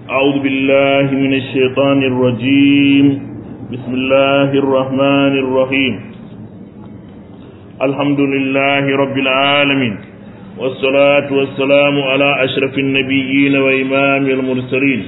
أعوذ بالله من الشيطان الرجيم بسم الله الرحمن الرحيم الحمد لله رب العالمين والصلاة والسلام على أشرف النبيين وإمام المرسلين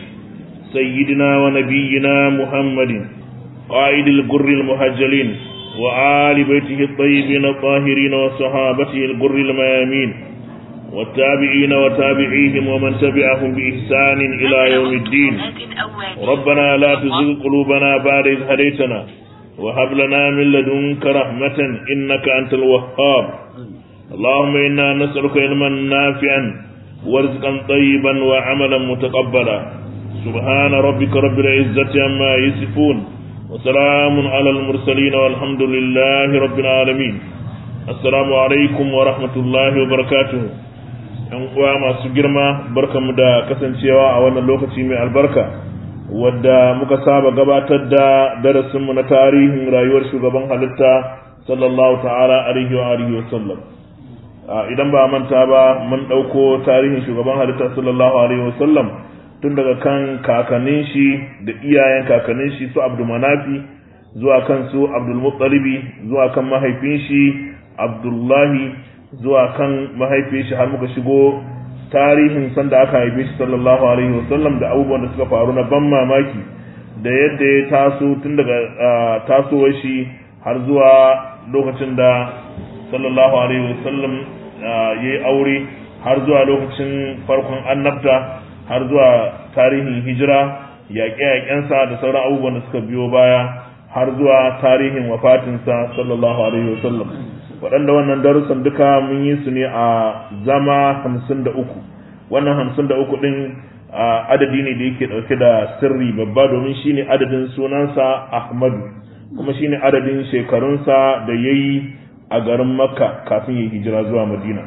سيدنا ونبينا محمد قائد الجر المهجلين وآل بيته الطيبين الطاهرين وصحابته الجر الميامين والتابعين وتابعيهم ومن تبعهم بإحسان إلى يوم الدين ربنا لا تزغ قلوبنا بعد إذ هديتنا وهب لنا من لدنك رحمة إنك أنت الوهاب اللهم إنا نسألك علما نافعا ورزقا طيبا وعملا متقبلا سبحان ربك رب العزة عما يصفون وسلام على المرسلين والحمد لله رب العالمين السلام عليكم ورحمة الله وبركاته ‘yan uwa masu girma barkamu da kasancewa a wannan lokaci mai albarka wadda muka saba gabatar da darasinmu na tarihin rayuwar shugaban halitta sallallahu ta'ala alaihi wa alihi wa sallam idan ba manta ba mun ɗauko tarihin shugaban halitta sallallahu alaihi wa sallam tun daga kan kakannin shi da iyayen kakannin shi su abdul manafi zuwa kan su abdul muttalibi zuwa kan mahaifin shi abdullahi zuwa kan mahaifin shi har muka shigo tarihin sanda aka haife shi sallallahu alaihi wasallam da abubuwan da suka faru na ban mamaki da yadda ya taso tun daga tasowar shi har zuwa lokacin da sallallahu alaihi wasallam ya yi aure har zuwa lokacin farkon annabta har zuwa tarihin hijira yaƙe-yaƙensa da sauran abubuwan da suka biyo baya har zuwa tarihin wafatinsa sallallahu alaihi wasallam waɗanda wannan darussan duka mun yi su ne a zama hamsin da uku wannan hamsin da uku ɗin adadi ne da yake ɗauke da sirri babba domin shi ne adadin sunansa ahmadu kuma shi ne adadin shekarunsa da ya yi a garin makka kafin ya hijira zuwa madina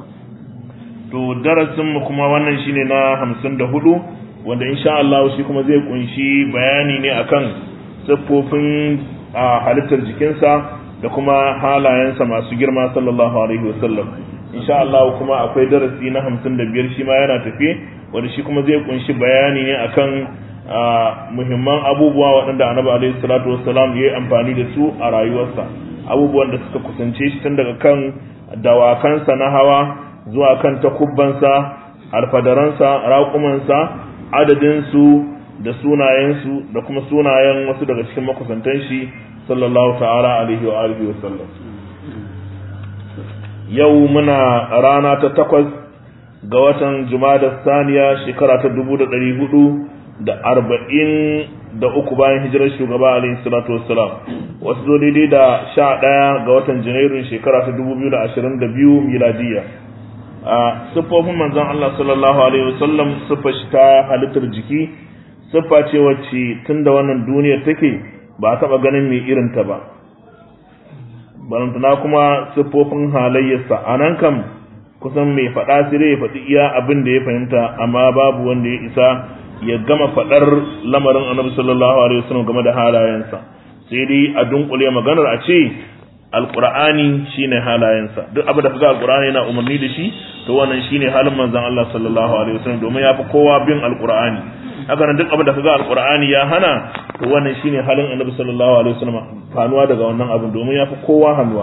to darasinmu kuma wannan shi ne na hamsin da hudu wanda insha Allah shi kuma zai kunshi bayani ne akan siffofin halittar jikinsa da kuma halayensa masu girma sallallahu alaihi wasallam insha Allah kuma akwai darasi na hamsin da biyar shi ma yana tafe wanda shi kuma zai kunshi bayani ne akan muhimman abubuwa waɗanda annabi alaihi salatu wassalam ya yi amfani da su a rayuwarsa abubuwan da suka kusance shi tun daga kan dawakansa na hawa zuwa kan takubbansa alfadaransa raƙumansa adadinsu da sunayensu da kuma sunayen wasu daga cikin makusantan shi sallallahu ta'ala alaihi wa alihi wa sallam yau muna rana ta takwas ga watan jumada saniya shekara ta dubu da ɗari hudu da arba'in da uku bayan hijirar shugaba alaihi salatu wassalam wasu zo daidai da sha ɗaya ga watan janairun shekara ta dubu biyu da ashirin da biyu miladiyya a siffofin manzon Allah sallallahu alaihi wasallam siffa shi ta halittar jiki siffa ce wacce tun da wannan duniyar take ba a taɓa ganin mai irinta ba barantana kuma siffofin halayyarsa a nan kam kusan mai faɗa sai ya faɗi iya abin da ya fahimta amma babu wanda ya isa ya gama faɗar lamarin annabi sallallahu alaihi wasallam game da halayensa sai dai a dunkule maganar a ce alqur'ani shine halayensa duk abin da kaga alqur'ani yana umarni da shi to wannan shine halin manzon Allah sallallahu alaihi wasallam domin yafi kowa bin alqur'ani haka nan duk abin da kaga alqur'ani ya hana to wannan shine halin annabi sallallahu alaihi wasallam fanuwa daga wannan abin domin yafi kowa hannuwa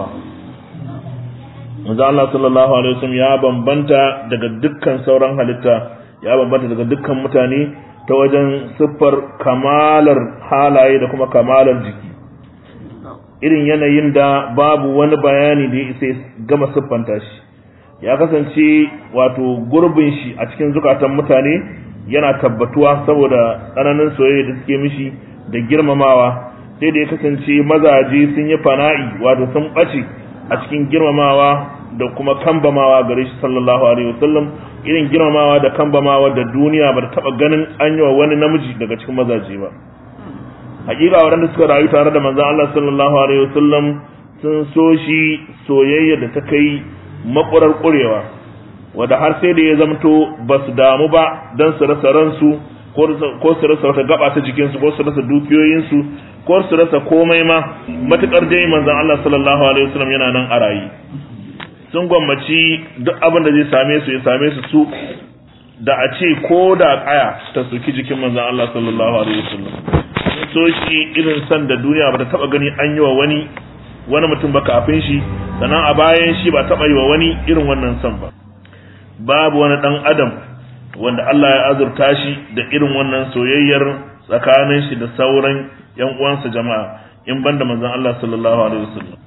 manzon Allah sallallahu alaihi wasallam ya bambanta daga dukkan sauran halitta ya bambanta daga dukkan mutane ta wajen siffar kamalar halaye da kuma kamalar jiki irin yanayin da babu wani bayani da ya isa gama siffanta shi ya kasance wato gurbin shi a cikin zukatan mutane yana tabbatuwa saboda tsananin soyayya da suke mishi da girmamawa sai da ya kasance mazaje sun yi fana'i wato sun ɓace a cikin girmamawa da kuma kambamawa gare shi sallallahu alaihi wasallam irin girmamawa da kambamawa da duniya ba ta taɓa ganin an yi wa wani namiji daga cikin mazaje ba hakika waɗanda suka rayu tare da manzon Allah sallallahu alaihi wasallam sun so shi soyayya da ta kai makurar ƙurewa wanda har sai da ya zamto ba su damu ba don su rasa ransu ko su rasa wata gaba ta jikinsu ko su rasa dukiyoyinsu ko su rasa komai ma matukar dai manzon Allah sallallahu alaihi wasallam yana nan a rayi sun gwammaci duk abin da zai same su ya same su su da a ce ko da kaya ta soki jikin manzon Allah sallallahu alaihi wasallam so shi irin san da duniya ba ta taba gani an yi wa wani wani mutum ba kafin shi sannan a bayan shi ba taba yi wa wani irin wannan san ba babu wani dan adam wanda Allah ya azurta shi da irin wannan soyayyar tsakanin shi da sauran yan uwansa jama'a in banda manzon Allah sallallahu alaihi wasallam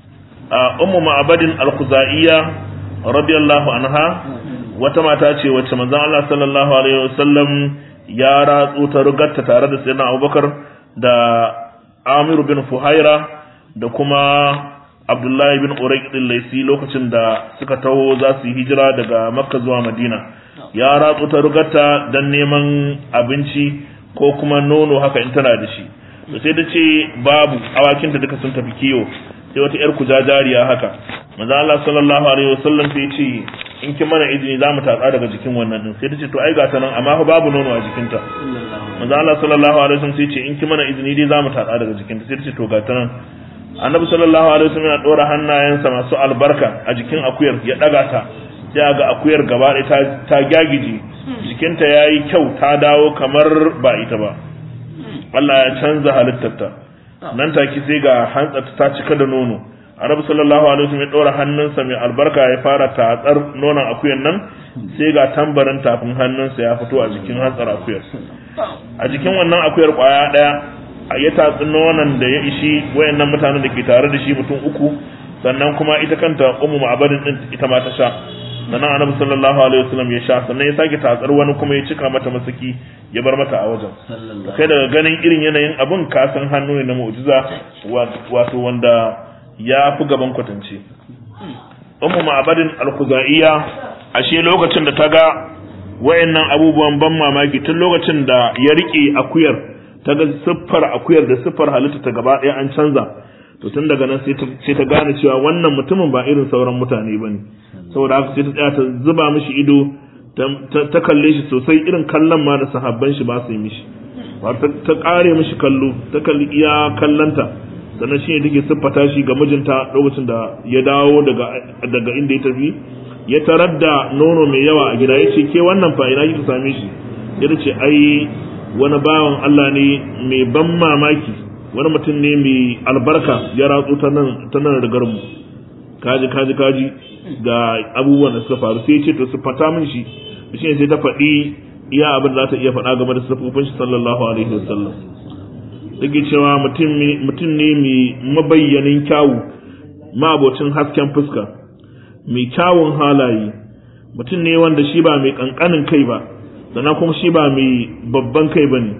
a ummu ma'abadin al-khuzaiya radiyallahu anha wata mata ce wacce manzon Allah sallallahu alaihi wasallam ya ratsu ta rugarta tare da sayyidina Abubakar da Amir bin Fuhaira da kuma Abdullahi bin Urayq din Laisi lokacin da suka taho za su yi hijira daga Makka zuwa Madina ya ratsu ta rugarta dan neman abinci ko kuma nono haka in tana da shi sai ta ce babu awakinta duka sun tafi kiyo sai wata yar kujajariya haka manzo Allah sallallahu alaihi wasallam sai ce in ki mana izini za mu tatsa daga jikin wannan din sai ta ce to ai ga ta nan amma fa babu nono a jikinta manzo Allah sallallahu alaihi wasallam sai ce in ki mana izini dai za mu tatsa daga jikinta sai ta ce to ga ta nan annabi sallallahu alaihi wasallam ya dora hannayensa masu albarka a jikin akuyar ya daga ta sai ga akuyar gaba ɗaya ta ta gyagije jikinta yayi kyau ta dawo kamar ba ita ba Allah ya canza halittarta nan take sai ga hantsarta ta cika da nono Arabu sallallahu alaihi wasallam ya dora hannunsa mai albarka ya fara tatsar nonon akuyan nan sai ga tambarin tafin hannunsa ya fito a jikin hantsar akuyar a jikin wannan akuyar kwaya daya ya tatsi nonon da ya ishi wayannan mutanen da ke tare da shi mutum uku sannan kuma ita kanta ummu ma'abadin din ita ma ta sha sannan annabi sallallahu alaihi wasallam ya sha sannan ya sake tatsar wani kuma ya cika mata masaki ya bar mata a wajen kai daga ganin irin yanayin abun ka san hannu ne na mu'jiza wato wanda ya fi gaban kwatance ummu ma'abadin al-khuzaiya ashe lokacin da ta ga wayannan abubuwan ban mamaki tun lokacin da ya rike akuyar ta ga siffar akuyar da siffar halitta ta gaba ɗaya an canza to tun daga nan sai ta gane cewa wannan mutumin ba irin sauran mutane ba ne saboda haka sai ta tsaya ta zuba mishi ido ta kalle shi sosai irin kallon ma da sahabban shi ba su yi mishi ta kare mishi kallo ta kalli iya kallanta sannan shi ne take siffata shi ga mijinta lokacin da ya dawo daga inda ya tafi ya tarar da nono mai yawa a gida ya ce ke wannan fa ina kika same shi ya ce ai wani bawan Allah ne mai ban mamaki wani mutum ne mai albarka ya ratsu ta nan ta nan rigar mu kaji kaji kaji ga abubuwan da suka faru sai ya ce to su fata min shi shi ne sai ta faɗi iya abin da za ta iya faɗa game da sufufin shi sallallahu alaihi wasallam take cewa mutum ne mai mabayyanin kyawu mabocin hasken fuska mai kyawun halaye mutum ne wanda shi ba mai kankanin kai ba sannan kuma shi ba mai babban kai ba ne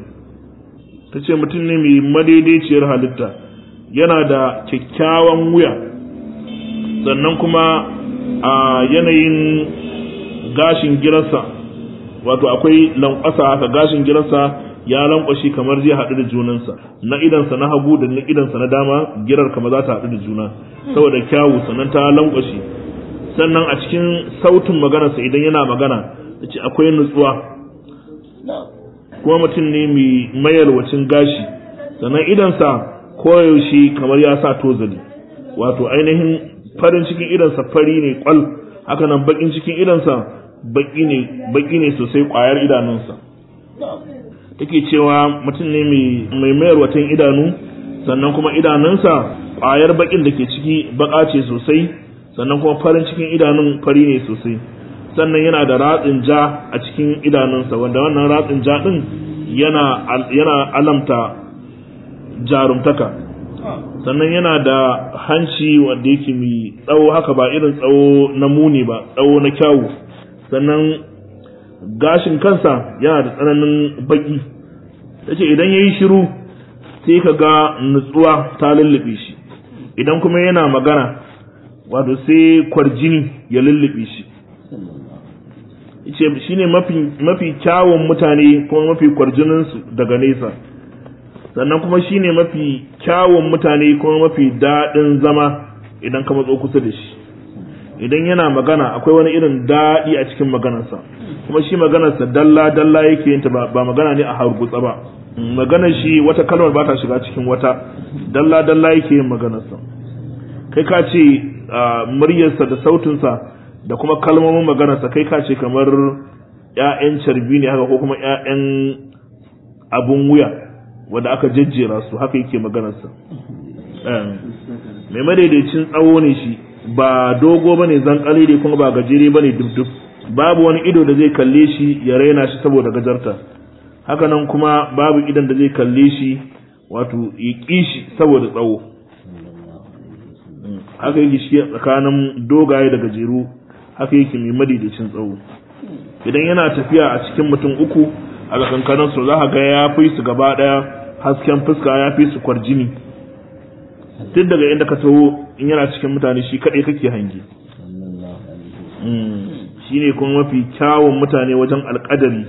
ta ce mutum ne mai madaidaiciyar halitta yana da kyakkyawan wuya sannan kuma a yanayin gashin girarsa wato akwai lankwasa haka gashin girarsa ya lankwashi kamar zai haɗu da junansa na idansa na hagu da na idansa na dama girar kamar za ta haɗu da juna saboda kyawu sannan ta lankwashi sannan a cikin sautin maganarsa idan yana magana da ce akwai nutsuwa kuma mutum ne mai mayalwacin gashi sannan idansa koyaushe kamar ya sa tozali wato ainihin farin cikin idansa fari ne kwal haka nan bakin cikin idansa baki ne baki ne sosai kwayar idanunsa take cewa mutum ne mai mayarwatan idanu sannan kuma idanunsa kwayar bakin da ke ciki baka ce sosai sannan kuma farin cikin idanun fari ne sosai sannan yana da ratsin ja a cikin idanunsa wanda wannan ratsin ja din yana yana alamta jarumtaka sannan yana da hanci wanda yake mai tsawo haka ba irin tsawo na muni ba tsawo na kyawu sannan gashin kansa yana da tsananin baki tace idan yayi shiru sai ka ga nutsuwa ta lullube shi idan kuma yana magana wato sai kwarjini ya lullube shi ce shine mafi mafi kyawun mutane kuma mafi kwarjininsu daga nesa sannan kuma shine mafi kyawun mutane kuma mafi daɗin zama idan ka matso kusa da shi idan yana magana akwai wani irin daɗi a cikin maganarsa kuma shi maganarsa dalla dalla yake yin ta ba magana ne a hargutsa ba maganar shi wata kalmar ba ta shiga cikin wata dalla dalla yake yin maganarsa kai ka ce muryarsa da sautinsa da kuma kalmomin maganarsa kai ka ce kamar ƴaƴan carbi ne haka ko kuma ƴaƴan abun wuya wanda aka jejjera su haka yake maganarsa mai madaidaicin tsawo ne shi ba dogo bane zankali ne kuma ba gajere bane dubdub babu wani ido da zai kalle shi ya raina shi saboda gajarta haka nan kuma babu idan da zai kalle shi wato ya ƙi shi saboda tsawo haka yake shi tsakanin dogaye da gajeru haka yake mai madaidaicin tsawo idan yana tafiya a cikin mutum uku a tsakankanin su za ka ga ya fi su gaba daya hasken fuska ya fi su kwarjini tun daga inda ka taho in yana cikin mutane shi kaɗai kake hangi shi ne kuma mafi kyawun mutane wajen alƙadari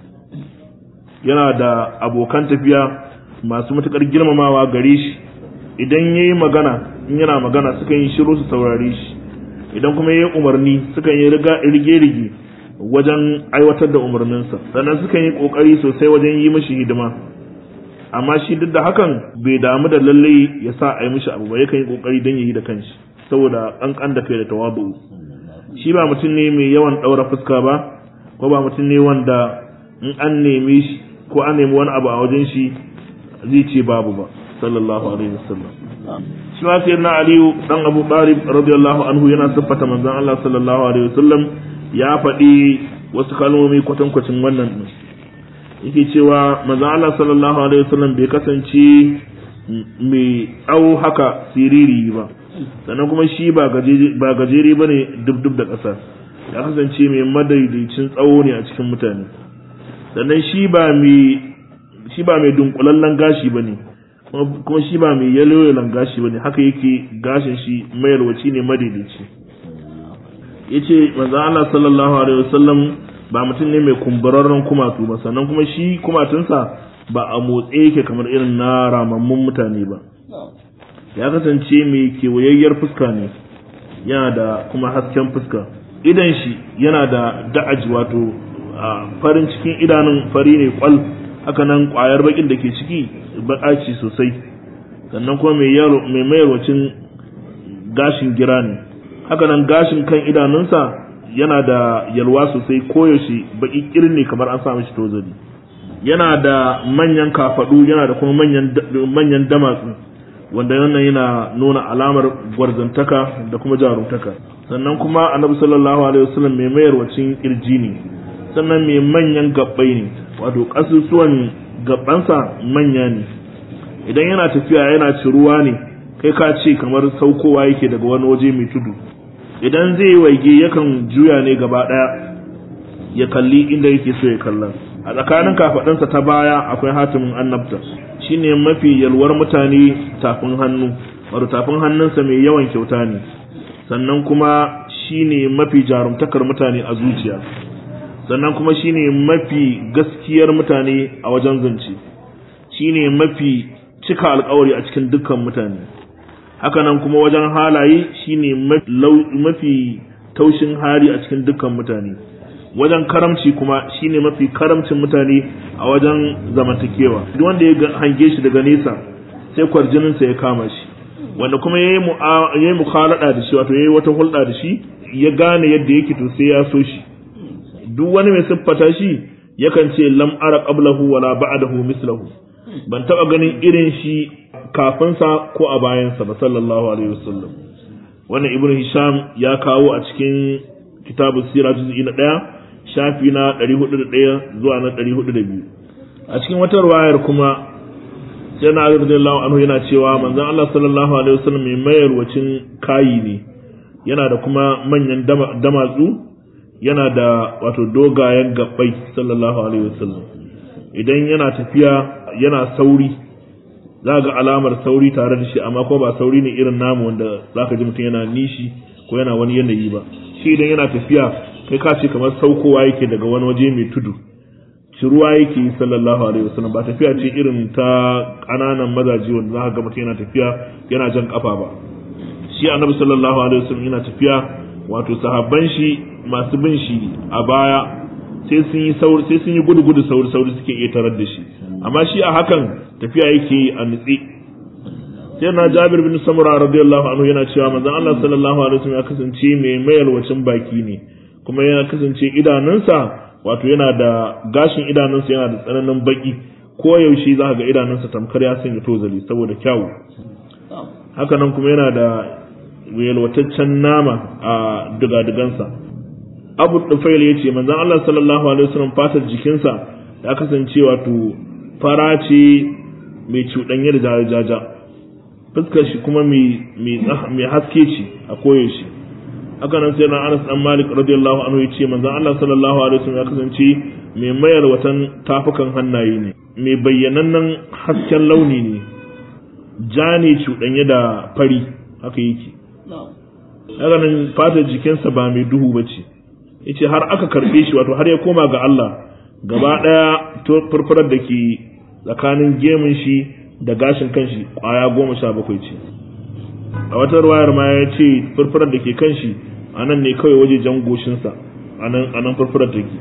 yana da abokan tafiya masu matuƙar girmamawa gare shi idan ya yi magana in yana magana sukan yi shiru su saurare shi idan kuma ya yi umarni sukan yi rige-rige wajen aiwatar da umarninsa sannan sukan yi ƙoƙari sosai wajen yi mashi hidima amma shi duk da hakan bai damu da lallai ya sa a yi mishi abu ba yakan yi ƙoƙari don ya yi da kanshi saboda ƙanƙan da kai da tawabu shi ba mutum ne mai yawan ɗaura fuska ba ko ba mutum ne wanda in an neme shi ko an nemi wani abu a wajen shi zai ce babu ba sallallahu alaihi wasallam shi ma sai na aliyu dan abu talib radiyallahu anhu yana siffata manzon Allah sallallahu alaihi wasallam ya faɗi wasu kalmomi kwatankwacin wannan din yake cewa manzon Allah sallallahu alaihi wasallam bai kasance mai tsawo haka siriri ba sannan kuma shi ba gajere ba ne dub da ƙasa ya kasance mai madaidaicin tsawo ne a cikin mutane sannan shi ba mai dunkulallen gashi ba ne kuma shi ba mai yaloyalan gashi ba ne haka yake gashin shi mayarwaci ne madaidaici ya ce manzan Allah sallallahu alaihi wasallam ba mutum ne mai kumburarren kumatu ba sannan kuma shi kumatunsa ba a motse yake kamar irin na ramammun mutane ba ya kasance mai kewayayyar fuska ne yana da kuma hasken fuska idan shi yana da da'aj wato farin cikin idanun fari ne kwal haka nan kwayar bakin da ke ciki bakaci sosai sannan kuma mai mayarwacin gashin gira ne haka nan gashin kan idanunsa yana da yalwa sosai koyaushe baki kirni kamar an sa mishi tozali yana da manyan kafadu yana da kuma manyan damatsu wanda wannan yana nuna alamar gwarzantaka da kuma jarumtaka sannan kuma annabi sallallahu alaihi wasallam mai mayarwacin kirji ne sannan mai manyan gabbai ne wato kasusuwan gabbansa manya ne idan yana tafiya yana ciruwa ne kai ka ce kamar saukowa yake daga wani waje mai tudu idan zai waige yakan juya ne gaba daya ya kalli inda yake so ya kalla a tsakanin kafaɗansa ta baya akwai hatimin annabta shine mafi yalwar mutane tafin hannu wato tafin hannunsa mai yawan kyauta ne sannan kuma shine mafi jarumtakar mutane a zuciya sannan kuma shine mafi gaskiyar mutane a wajen zance shine mafi cika alkawari a cikin dukkan mutane hakanan kuma wajen halaye shine mafi taushin hali a cikin dukkan mutane wajen karamci kuma shine mafi karamcin mutane a wajen zamantakewa duk wanda ya hange shi daga nesa sai kwarjininsa ya kama shi wanda kuma ya yi mukhalada da shi wato ya yi wata hulɗa da shi ya gane yadda yake to sai ya so shi duk wani mai siffata shi yakan ce lam ara qablahu wala ba'dahu mislahu ban taba ganin irin shi kafinsa ko a bayansa ba sallallahu alaihi wasallam wannan ibnu hisham ya kawo a cikin kitabu sira juz'i na ɗaya shafi na 401 zuwa na 402 a cikin wata ruwayar kuma sai na radiyallahu anhu yana cewa manzon Allah sallallahu alaihi wasallam mai mayarwacin kayi ne yana da kuma manyan damatsu yana da wato dogayen gabbai sallallahu alaihi wasallam idan yana tafiya yana sauri za ga alamar sauri tare da shi amma ko ba sauri ne irin namu wanda za ka ji mutum yana nishi ko yana wani yanayi ba shi idan yana tafiya kai ka ce kamar saukowa yake daga wani waje mai tudu shi ruwa yake yi sallallahu alaihi wasallam ba tafiya ce irin ta ƙananan mazaje wanda za ka ga mutum yana tafiya yana jan kafa ba shi annabi sallallahu alaihi wasallam yana tafiya wato sahabban shi masu bin shi a baya sai sun yi sauri sai sun yi gudu gudu sauri sauri suke iya tarar da shi amma shi a hakan tafiya yake yi a nutse sai na Jabir bin Samura radiyallahu anhu yana cewa manzon Allah sallallahu alaihi wasallam ya kasance mai mayalwacin baki ne kuma ya kasance idanunsa wato yana da gashin idanunsa yana da tsananin baki ko yaushe za ga idanunsa tamkar ya sanya tozali saboda kyawu haka nan kuma yana da yalwataccen nama a digadigansa abu dufail ya ce manzon Allah sallallahu alaihi wasallam fatar jikinsa ya kasance wato fara ce mai cuɗanye da jaja fuskar shi kuma mai haske ce a koyaushe haka nan sai na Anas dan Malik radiyallahu anhu yace manzon Allah sallallahu alaihi wasallam ya kasance mai mayar watan tafukan hannaye ne mai bayyanannen hasken launi ne ja ne cuɗanye da fari haka yake haka nan fatar jikinsa ba mai duhu ba ce yace har aka karɓe shi wato har ya koma ga Allah gaba ɗaya furfurar da ke tsakanin gemun shi da gashin kanshi ƙwaya goma sha bakwai ce a wata ruwayar ma ya ce furfurar da ke kanshi a nan ne kawai waje jan goshinsa a nan furfurar take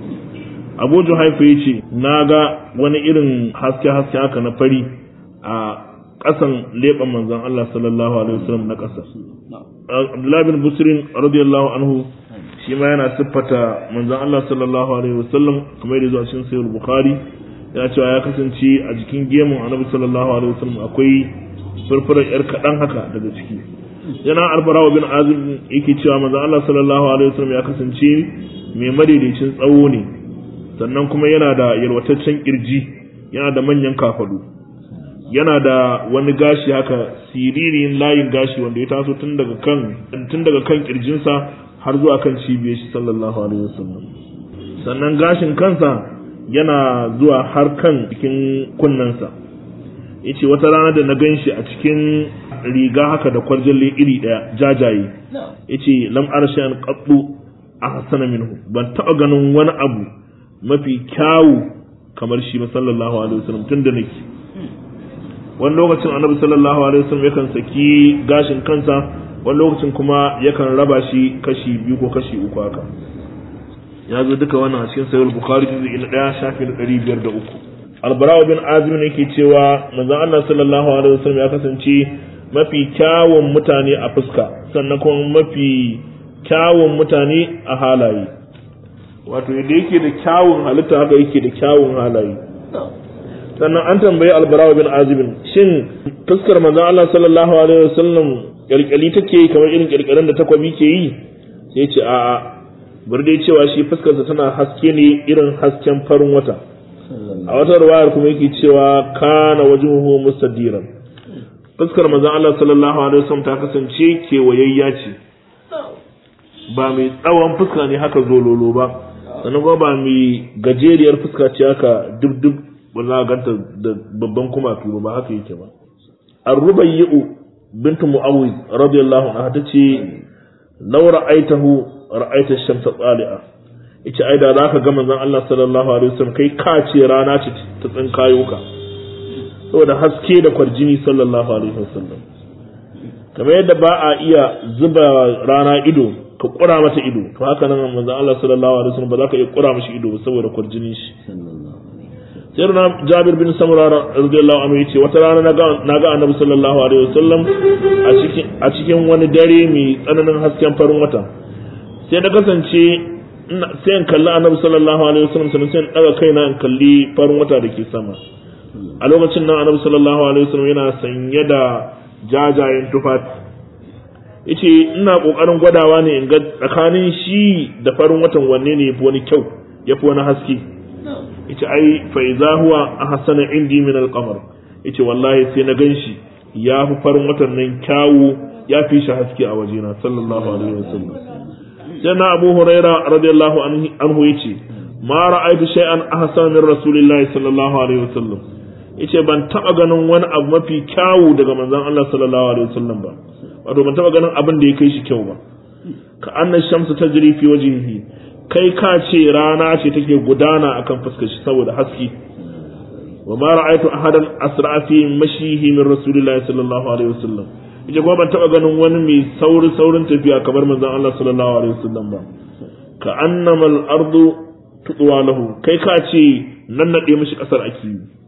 abu juhaifa ya ce na ga wani irin haske-haske haka na fari a ƙasan leɓen manzon Allah sallallahu alaihi wasallam na ƙasa Abdullahi bin Busrin radiyallahu anhu shi ma yana siffata manzon Allah sallallahu alaihi wasallam kamar yadda zuwa cikin sahih Bukhari yana cewa ya kasance a jikin gemun Annabi sallallahu alaihi wasallam akwai furfurar yar kaɗan haka daga ciki yana albarawa bin azim yake cewa manzon Allah sallallahu alaihi wasallam ya kasance mai madaidaicin tsawo ne sannan kuma yana da yalwataccen kirji yana da manyan kafadu yana da wani gashi haka siririn layin gashi wanda ya taso tun daga kan tun daga kan kirjinsa har zuwa kan cibiyar shi sallallahu alaihi wasallam sannan gashin kansa yana zuwa har kan cikin kunnensa yace wata rana da na ganshi a cikin riga haka da kwarjalle iri daya jajaye yace lam arshan qaddu ahsana minhu ban taba ganin wani abu mafi kyawu kamar shi sallallahu alaihi wasallam tun da nake wani lokacin annabi sallallahu alaihi wasallam yakan saki gashin kansa wani lokacin kuma yakan raba shi kashi biyu ko kashi uku haka ya zo duka wannan a cikin sahih bukhari juz'i na 1 shafi na 503 albarawa bin azim ne ke cewa manzon Allah sallallahu alaihi wasallam ya kasance mafi kyawun mutane a fuska sannan kuma mafi kyawun mutane a halaye wato yadda yake da kyawun halitta haka yake da kyawun halaye sannan an tambayi albarawa bin azibin shin fuskar manzon Allah sallallahu alaihi wasallam kyalkyali take kamar irin kyalkyalin da takwabi ke yi sai ce a'a bar dai cewa shi fuskarsa tana haske ne irin hasken farin wata a wata ruwayar kuma yake cewa kana wajhuhu mustadiran fuskar manzon Allah sallallahu alaihi wasallam ta kasance kewayayya ce ba mai tsawon fuska ne haka zololo ba sannan kuma ba mai gajeriyar fuska ce haka duk duk ba za a ganta da babban kumatu ba haka yake ba ar-rubayyu bint mu'awiz radiyallahu anha tace law ra'aytahu ra'aita ash-shamsa tsali'a ita ai da zaka ga manzon Allah sallallahu alaihi wasallam kai ka ce rana ce ta tsinkayo ka saboda haske da kwarjini sallallahu alaihi wasallam kamar yadda ba a iya zuba rana ido ka kura mata ido to haka nan manzon Allah sallallahu alaihi wasallam ba za ka iya kura mishi ido saboda kwarjinin shi sayyidina Jabir bin Samura radiyallahu anhu yace wata rana na ga Annabi sallallahu alaihi wasallam a cikin a cikin wani dare mai tsananin hasken farin wata sai da kasance sai in kalli Annabi sallallahu alaihi wasallam sannan sai in daga kaina in kalli farin wata da ke sama a lokacin nan Annabi sallallahu alaihi wasallam yana sanye da jajayen tufafi yace ina kokarin gwadawa ne in ga tsakanin shi da farin watan wanne ne yafi wani kyau yafi wani haske yace ai fa idza huwa ahsana indi min al-qamar yace wallahi sai na ganshi ya fi farin watan nan kyawu ya fi shi haske a wajena sallallahu alaihi wasallam sai na Abu Huraira radiyallahu anhu yace ma ra'aytu shay'an ahsana min rasulillahi sallallahu alaihi wasallam yace ban taba ganin wani abu mafi kyawu daga manzon Allah sallallahu alaihi wasallam ba wato ban taba ganin abin da ya kai shi kyau ba ka anna shamsu tajri fi wajhihi kai ka ce rana ce take gudana akan fuskar shi saboda haske wa ma ra'aytu ahadan asra fi mashihi min rasulillahi sallallahu alaihi wasallam yace kuma ban taba ganin wani mai sauri saurin tafiya kamar manzon Allah sallallahu alaihi wasallam ba ka annama al-ardu tudwa lahu kai ka ce nan nade mishi kasar aki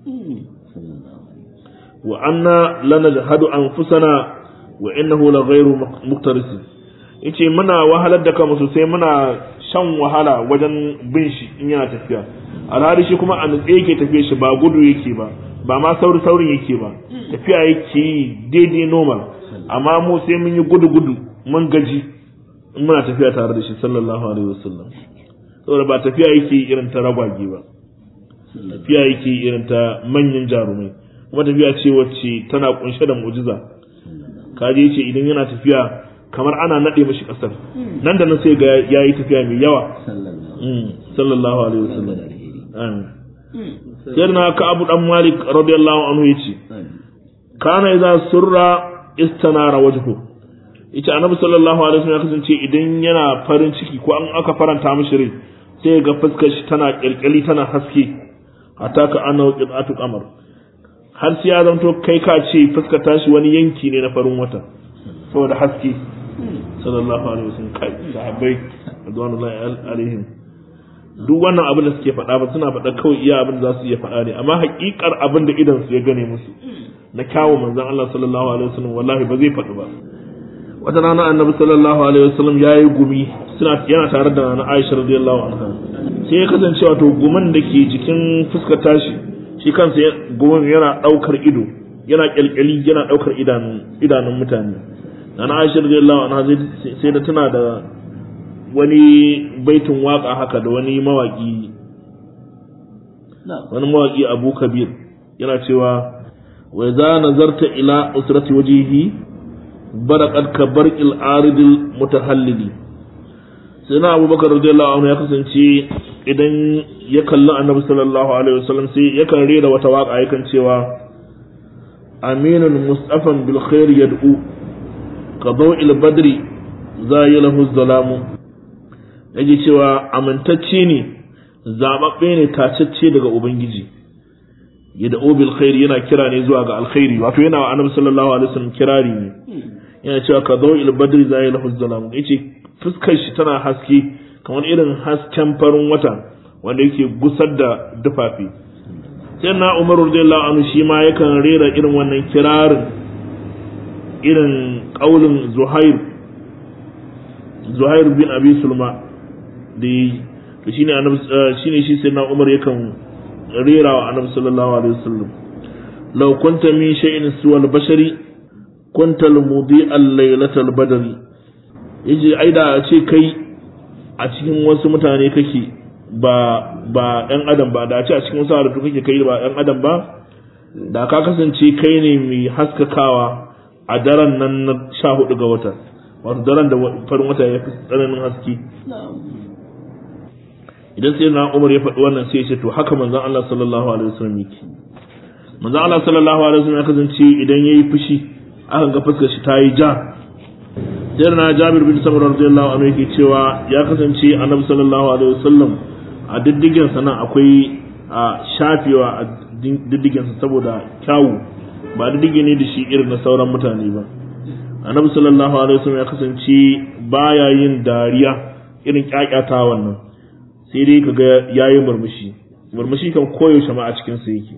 wa anna lanajhadu anfusana wa innahu la ghayru muqtaris yace muna wahalar da kanmu sosai muna shan wahala wajen bin shi in yana tafiya alhali shi kuma a nutse yake tafiya shi ba gudu yake ba ba ma sauri saurin yake ba tafiya yake yi daidai normal amma mu sai mun yi gudu gudu mun gaji in muna tafiya tare da shi sallallahu alaihi wasallam saboda ba tafiya yake irin ta ragwage ba tafiya yake irin ta manyan jarumai kuma tafiya ce wacce tana kunshe da mu'jiza kaje ce idan yana tafiya kamar ana nade mashi kasar nan da nan sai ga yayi tafiya mai yawa sallallahu alaihi wasallam amin sirna ka abu dan malik radiyallahu anhu yace kana idza surra istanara wajhu ita annabi sallallahu alaihi wasallam ya kasance idan yana farin ciki ko an aka faranta mishi rai sai ga fuskar shi tana kirkiri tana haske hatta ka annahu qit'atu qamar har sai ya zanto kai ka ce fuskar tashi wani yanki ne na farin wata saboda haske sallallahu alaihi wasallam kai sahabbai radwanullahi alaihim duk wannan abin da suke faɗa ba suna faɗa kawai iya abin da za su iya faɗa ne amma haƙiƙar abin da idan su ya gane musu na kyawun manzon Allah sallallahu alaihi wasallam wallahi ba zai faɗi ba wata rana annabi sallallahu alaihi wasallam ya yi gumi suna yana tare da na Aisha radiyallahu anha sai ya kasance wato gumin da ke jikin fuskar tashi shi kansa gumin yana daukar ido yana kyalkyali yana daukar idanun idanun mutane na Aisha radiyallahu anha sai da tana da wani baitin waka haka da wani mawaki wani mawaki Abu Kabir yana cewa wa idza nazarta ila usrati wajhihi baraqat ka barqil aridil mutahallili sai na abubakar radiyallahu anhu ya kasance idan ya kalli annabi sallallahu alaihi wasallam sai yakan rera wata waka yakan cewa aminun mustafan bil khair yad'u ka daw'il badri zayilahu zalamu yake cewa amintacce ne zababbe ne tacacce daga ubangiji yad'u bil khair yana kira ne zuwa ga alkhairi wato yana wa annabi sallallahu alaihi wasallam kirari ne yana cewa ka zo il badri zai lahu zalam yace fuskar shi tana haske kamar irin hasken farin wata wanda yake gusar da dufafi sai na Umar radiyallahu anhu shi ma yakan rera irin wannan kirarin irin kaulin Zuhair Zuhair bin Abi Sulma da to shine annabi shine shi sai na Umar yakan rera wa annabi sallallahu alaihi wasallam law kunta min shay'in suwal bashari kunta al-mudi al-laylatal badri yace ai da ce kai a cikin wasu mutane kake ba ba ɗan adam ba da ce a cikin wasu halittu kake kai ba ɗan adam ba da ka kasance kai ne mai haskakawa a daren nan na sha hudu ga wata wato daren da farin wata ya fi tsananin haske idan sai na umar ya faɗi wannan sai ya ce to haka manzon Allah sallallahu alaihi wasallam yake manzon Allah sallallahu alaihi wasallam ya kasance idan yayi fushi aka ga fuskar shi ta yi ja sai na Jabir bin Samurah radiyallahu anhu yake cewa ya kasance Annabi sallallahu alaihi wasallam a diddigen sa nan akwai a shafewa a diddigen sa saboda kyawu ba diddige ne da shi irin na sauran mutane ba Annabi sallallahu alaihi wasallam ya kasance baya yin dariya irin kyakyata wannan sai dai kaga yayi murmushi murmushi kan koyaushe ma a cikin sa yake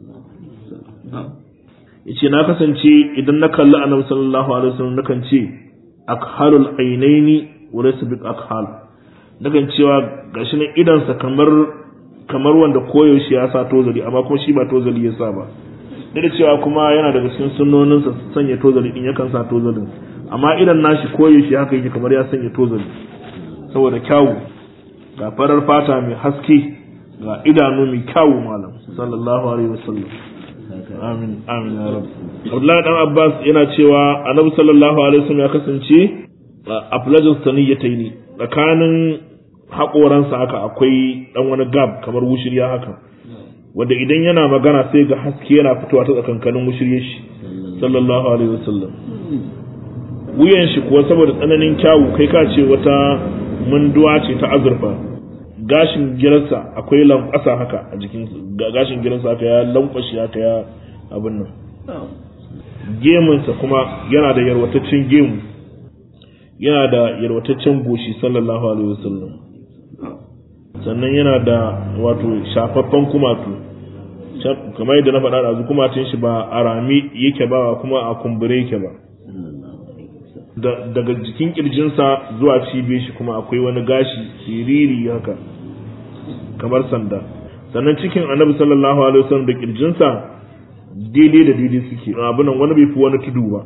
yace na kasance idan na kalli annabi sallallahu alaihi wasallam nakan ce akhalul ainaini wa laysa bi akhal nakan cewa gashi nan idan sa kamar kamar wanda koyaushe ya sa tozali amma kuma shi ba tozali ya sa ba duk da cewa kuma yana daga cikin sunnonin sa sanya tozali din yakan sa tozalin amma idan nashi koyaushe haka yake kamar ya sanya tozali saboda kyawu ga farar fata mai haske ga idanu mai kyawu malam sallallahu alaihi wasallam amin amin ya rabu Abdullahi dan Abbas yana cewa Annabi sallallahu alaihi wasallam ya kasance a fulajin saniyataini tsakanin haƙoransa haka akwai dan wani gab kamar wushirya haka wanda idan yana magana sai ga haske yana fitowa ta tsakankanin wushirye shi sallallahu alaihi wasallam wuyan shi kuwa saboda tsananin kyawu kai ka ce wata munduwa ce ta azurfa gashin giransa akwai lankwasa haka a jikin gashin giransa haka ya lankwashi haka ya abin nan gemunsa kuma yana da yarwataccen gemu yana da yarwataccen goshi sallallahu alaihi wasallam sannan yana da wato shafaffen kumatu kamar yadda na faɗa da kumatun shi ba a rami yake ba kuma a kumbure yake ba daga jikin kirjinsa zuwa cibiyar shi kuma akwai wani gashi siriri haka kamar sanda sannan cikin annabi sallallahu alaihi wasallam da kirjinsa daidai da daidai suke abunan wani bai fi wani tudu ba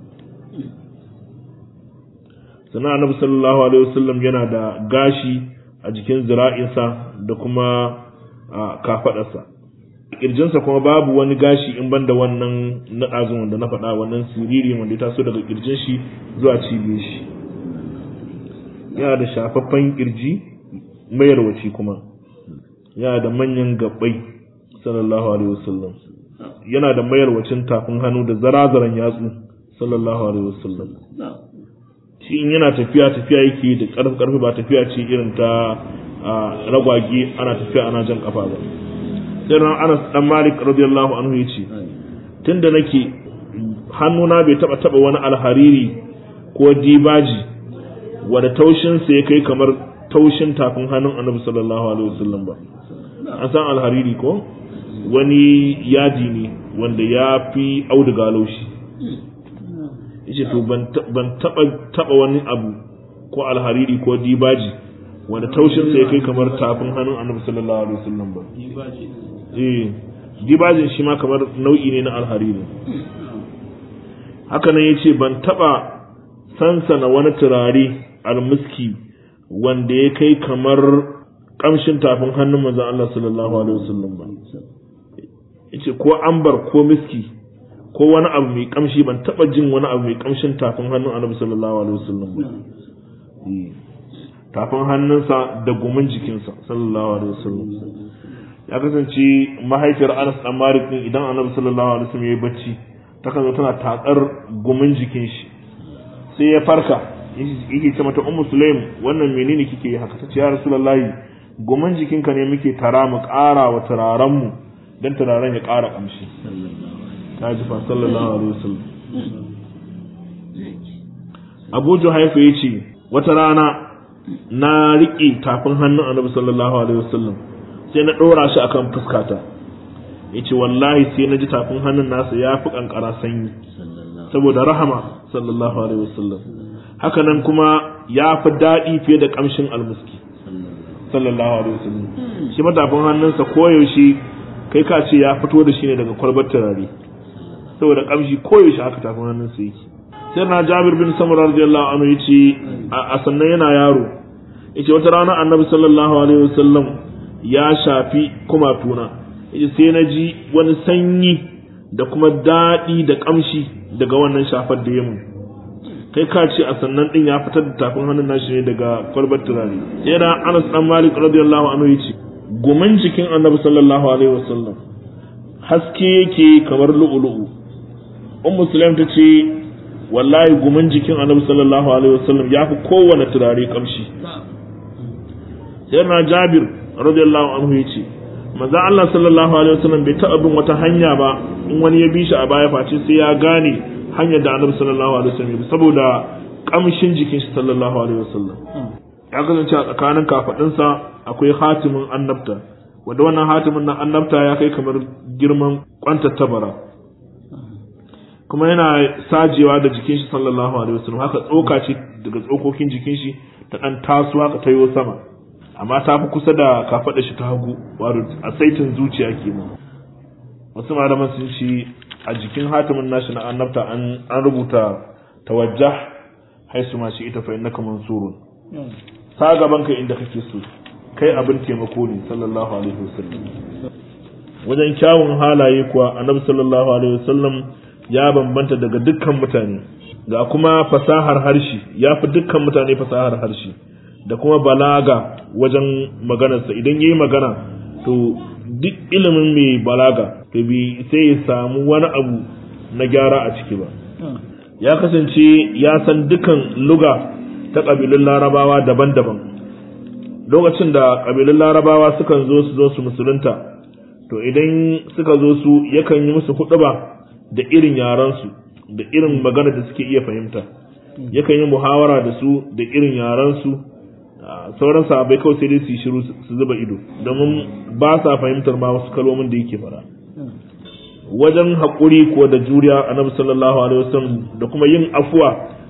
sannan annabi sallallahu alaihi wasallam yana da gashi a jikin zira'insa da kuma a kafadarsa kirjinsa kuma babu wani gashi in ban da wannan na ɗazun wanda na faɗa wannan siriri wanda ya taso daga kirjin shi zuwa cibiyar shi yana da shafaffen kirji mayarwaci kuma yana da manyan gabbai sallallahu alaihi wasallam yana da mayarwacin tafin hannu da zarazaran yatsu sallallahu alaihi wasallam shi in yana tafiya tafiya yake da karfi karfi ba tafiya ce irin ta ragwage ana tafiya ana jan kafa ba sai ran Anas dan Malik radiyallahu anhu yace tunda nake hannuna bai taba taba wani alhariri ko dibaji wanda taushin sa ya kai kamar taushin tafin hannun Annabi sallallahu alaihi wasallam ba an san alhariri ko wani yaji ne wanda ya fi auduga laushi yace to ban taba taba wani abu ko alhariri ko dibaji wanda taushin sa ya kai kamar tafin hannun Annabi sallallahu alaihi wasallam ba eh dibajin shi ma kamar nau'i ne na alhariri haka nan yace ban taba sansana wani turare almuski wanda ya kai kamar kamshin tafin hannun manzon Allah sallallahu alaihi wasallam ba yace ko ambar ko miski ko wani abu mai kamshi ban taba jin wani abu mai kamshin tafin hannun Annabi sallallahu alaihi wasallam ba tafin hannunsa da gumin jikinsa sallallahu alaihi wasallam ya kasance mahaifiyar Anas dan Malik din idan Annabi sallallahu alaihi wasallam yayi bacci takan zo tana tatsar gumin jikin shi sai ya farka yake ce mata ummu sulaim wannan menene kike yi haka tace ya rasulullahi gumin jikinka ne muke tara mu ƙara wa turaren mu dan turaren ya ƙara kamshi ta ji fa sallallahu alaihi wasallam Abu Juhaifa yace wata rana na riƙe tafin hannun Annabi sallallahu alaihi wasallam sai na ɗora shi akan fuskata yace wallahi sai na ji tafin hannun nasa ya fi kankara sanyi saboda rahama sallallahu alaihi wasallam haka nan kuma ya fi daɗi fiye da ƙamshin almuski sallallahu alaihi wasallam shi matafin hannunsa koyaushe kai ka ce ya fito da shi ne daga kwalbar turare saboda ƙamshi koyaushe haka tafin hannunsa yake sai na jabir bin samura radiyallahu anhu yace a sannan yana yaro yace wata rana annabi sallallahu alaihi wasallam ya shafi kumatuna yace sai na ji wani sanyi da kuma daɗi da ƙamshi daga wannan shafar da ya mun kai ka ce a sannan din ya fitar da tafin hannun nashi ne daga kwalbar turare sai da Anas dan Malik radiyallahu anhu yace gumin jikin Annabi sallallahu alaihi wasallam haske yake kamar lu'ulu'u Ummu Sulaim ta ce wallahi gumin jikin Annabi sallallahu alaihi wasallam ya fi kowane turare kamshi sai na Jabir radiyallahu anhu yace manzo Allah sallallahu alaihi wasallam bai taɓa bin wata hanya ba in wani ya bi shi a baya face sai ya gane hanyar da annabi sallallahu alaihi wasallam saboda kamshin jikin shi sallallahu alaihi wasallam ya kasance a tsakanin kafadinsa akwai hatimin annabta wanda wannan hatimin na annabta ya kai kamar girman kwantar tabara kuma yana sajewa da jikin shi sallallahu alaihi wasallam haka tsoka ce daga tsokokin jikin shi ta dan taso haka tayo sama amma ta fi kusa da kafada shi ta hagu wato a saitin zuciya kenan wasu malaman sun shi a jikin hatimin nashi na annabta an rubuta tawajjah haisu ma shi ita fa innaka mansurun sa gaban ka inda kake so kai abin taimako ne sallallahu alaihi wasallam wajen kyawun halaye kuwa annabi sallallahu alaihi wasallam ya bambanta daga dukkan mutane ga kuma fasahar harshe ya fi dukkan mutane fasahar harshe da kuma balaga wajen maganarsa idan yayi magana to duk ilimin mai balaga to bi sai ya samu wani abu na gyara a ciki ba ya kasance ya san dukan luga ta ƙabilun larabawa daban-daban lokacin da ƙabilun larabawa sukan zo su zo su musulunta to idan suka zo su yakan yi musu huɗuba da irin yarensu da irin magana da suke iya fahimta yakan yi muhawara da su da irin yarensu sauran sahabbai kawai sai dai su yi shiru su zuba ido domin ba sa fahimtar ma wasu kalmomin da yake fara wajen haƙuri ko da juriya annabi sallallahu alaihi wasallam da kuma yin afuwa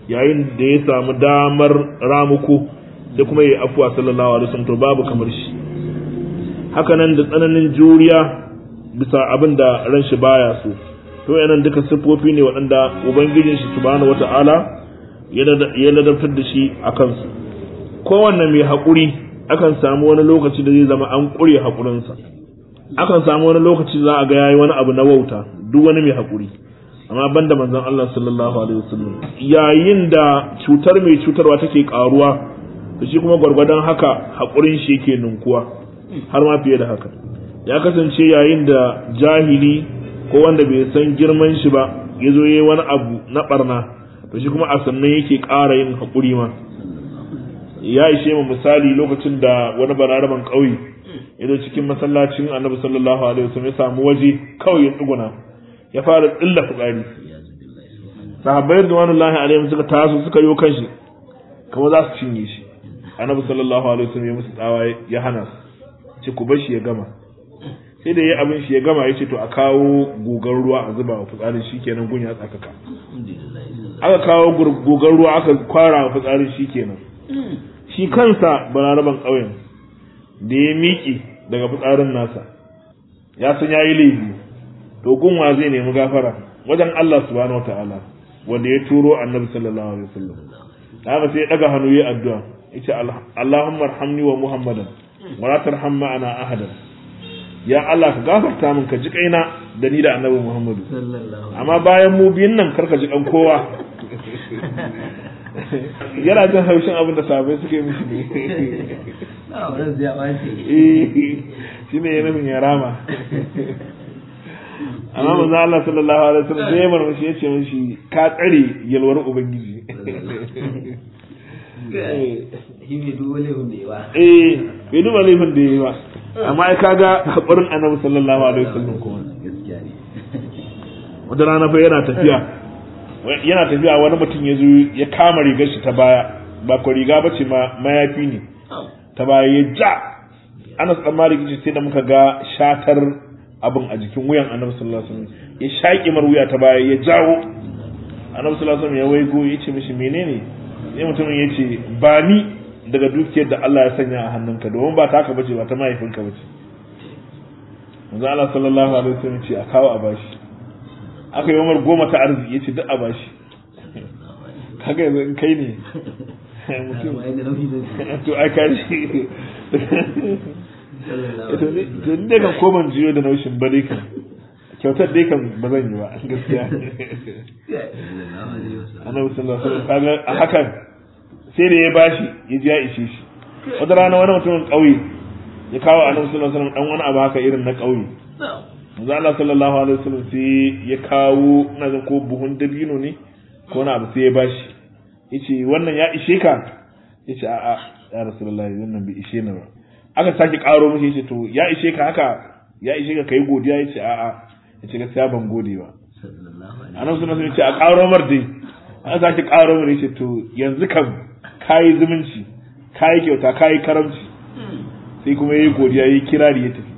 yayin da ya samu damar ramuko sai kuma yayi afuwa sallallahu alaihi wasallam to babu kamar shi haka nan da tsananin juriya bisa abin da ran shi baya so to yanan duka siffofi ne waɗanda ubangijin shi subhanahu wata'ala ya ladabtar da shi a kansu kowanne mai haƙuri akan samu wani lokaci da zai zama an ƙure haƙurinsa akan samu wani lokaci za a ga yayi wani abu na wauta duk wani mai haƙuri amma banda manzon Allah sallallahu alaihi wasallam yayin da cutar mai cutarwa take karuwa to shi kuma gwargwadon haka haƙurin shi yake ninkuwa har ma fiye da haka ya kasance yayin da jahili ko wanda bai san girman shi ba ya zo yi wani abu na barna to shi kuma a sannan yake ƙara yin haƙuri ma ya ishe mu misali lokacin da wani bararaban ƙauye ya zo cikin masallacin annabi sallallahu alaihi wasallam ya samu waje kawai ya tsuguna ya fara tsilla fitsari sahabbai radwanullahi alaihim suka taso suka yi kanshi kamar za su cinye shi annabi sallallahu alaihi wasallam ya musu tsawa ya hana su ce ku bar shi ya gama sai da ya abin shi ya gama ya ce to a kawo gugar ruwa a zuba wa fitsarin shi kenan gun ya tsakaka aka kawo gugar ruwa aka kwara wa fitsarin shi kenan shi kansa balaraban ƙauyen da ya miƙe daga fitsarin nasa ya san ya yi laifi to gunwa zai nemi gafara wajen Allah subhanahu wataala wanda ya turo annabi sallallahu alaihi wasallam haka sai ya daga hannu yayi addu'a yace Allahumma arhamni wa Muhammadan wa la tarham ma'ana ahadan ya Allah ka gafarta min ka ji kaina da ni da annabi Muhammadu amma bayan mu biyun nan karka ji kan kowa yana jin haushin abin da sahabbai suka yi mishi ne shi ne ya nufin ya rama amma manzo Allah sallallahu alaihi wasallam sai ya marmashi ya ce mishi ka tsare yalwar ubangiji shi bai duba laifin da yawa eh bai duba laifin da yayi ba amma ai kaga hakurin annabi sallallahu alaihi wasallam kuma gaskiya ne wata rana fa yana tafiya yana tafiya wani mutum ya zo ya kama rigar shi ta baya ba ko riga ba ce ma mayafi ne ta baya ya ja Anas dan Malik ce sai da muka ga shatar abin a jikin wuyan Annabi sallallahu alaihi wasallam ya shaƙi mar wuya ta baya ya jawo Annabi sallallahu alaihi wasallam ya waigo ya ce mishi menene sai mutumin ya ce ba ni daga dukiyar da Allah ya sanya a hannunka domin ba taka bace ba ta mahaifinka bace manzo Allah sallallahu alaihi wasallam ce a kawo a bashi aka yi umar goma ta arziki ya ce duk a bashi kaga yanzu in kai ne mutum to ai ka shi to ni dai kan koman jiyo da naushin ba dai kan kyautar dai kan ba zan yi ba gaskiya annabi sallallahu alaihi wasallam kaga a hakan sai da ya bashi ya ji ya ishe shi wata rana wani mutumin ƙauye ya kawo annabi sallallahu alaihi wasallam dan wani abu haka irin na ƙauye manzo Allah sallallahu alaihi wasallam sai ya kawo ina ga ko buhun dabino ne ko na abu sai ya bashi yace wannan ya ishe ka yace a'a ya rasulullahi wannan bai ishe ni ba aka sake karo mishi yace to ya ishe ka haka ya ishe ka kai godiya yace a'a yace gaskiya ban gode ba annabi sallallahu alaihi wasallam yace a karo mar dai aka sake karo mar yace to yanzu kam kai zumunci kai kyauta kai karamci sai kuma yayi godiya yayi kirari ya tafi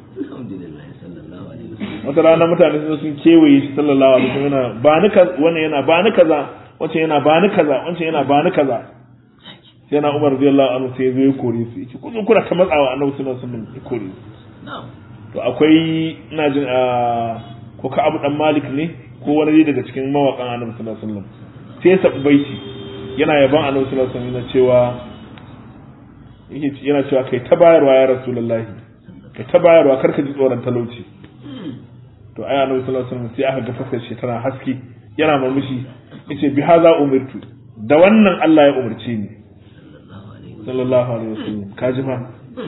wata rana mutane sun sun kewaye shi sallallahu alaihi wasallam yana ba ni kaza wannan yana ba ni kaza wancan yana ba ni kaza wancan yana ba ni kaza sai na Umar radiyallahu anhu sai zo ya kore su yace kun kuna ta matsawa Annabi sallallahu alaihi wasallam ya kore su to akwai ina jin a ko ka Abu dan Malik ne ko wani daga cikin mawakan Annabi sallallahu alaihi wasallam sai ya sabu baiti yana yaban Annabi sallallahu alaihi wasallam cewa yake yana cewa kai ta bayarwa ya Rasulullahi kai ta bayarwa karka ji tsoron talauci to ai annabi sallallahu alaihi wasallam sai aka ga fuskar shi tana haske yana murmushi yace bi haza umirtu da wannan Allah ya umarce ni sallallahu alaihi wasallam kaji fa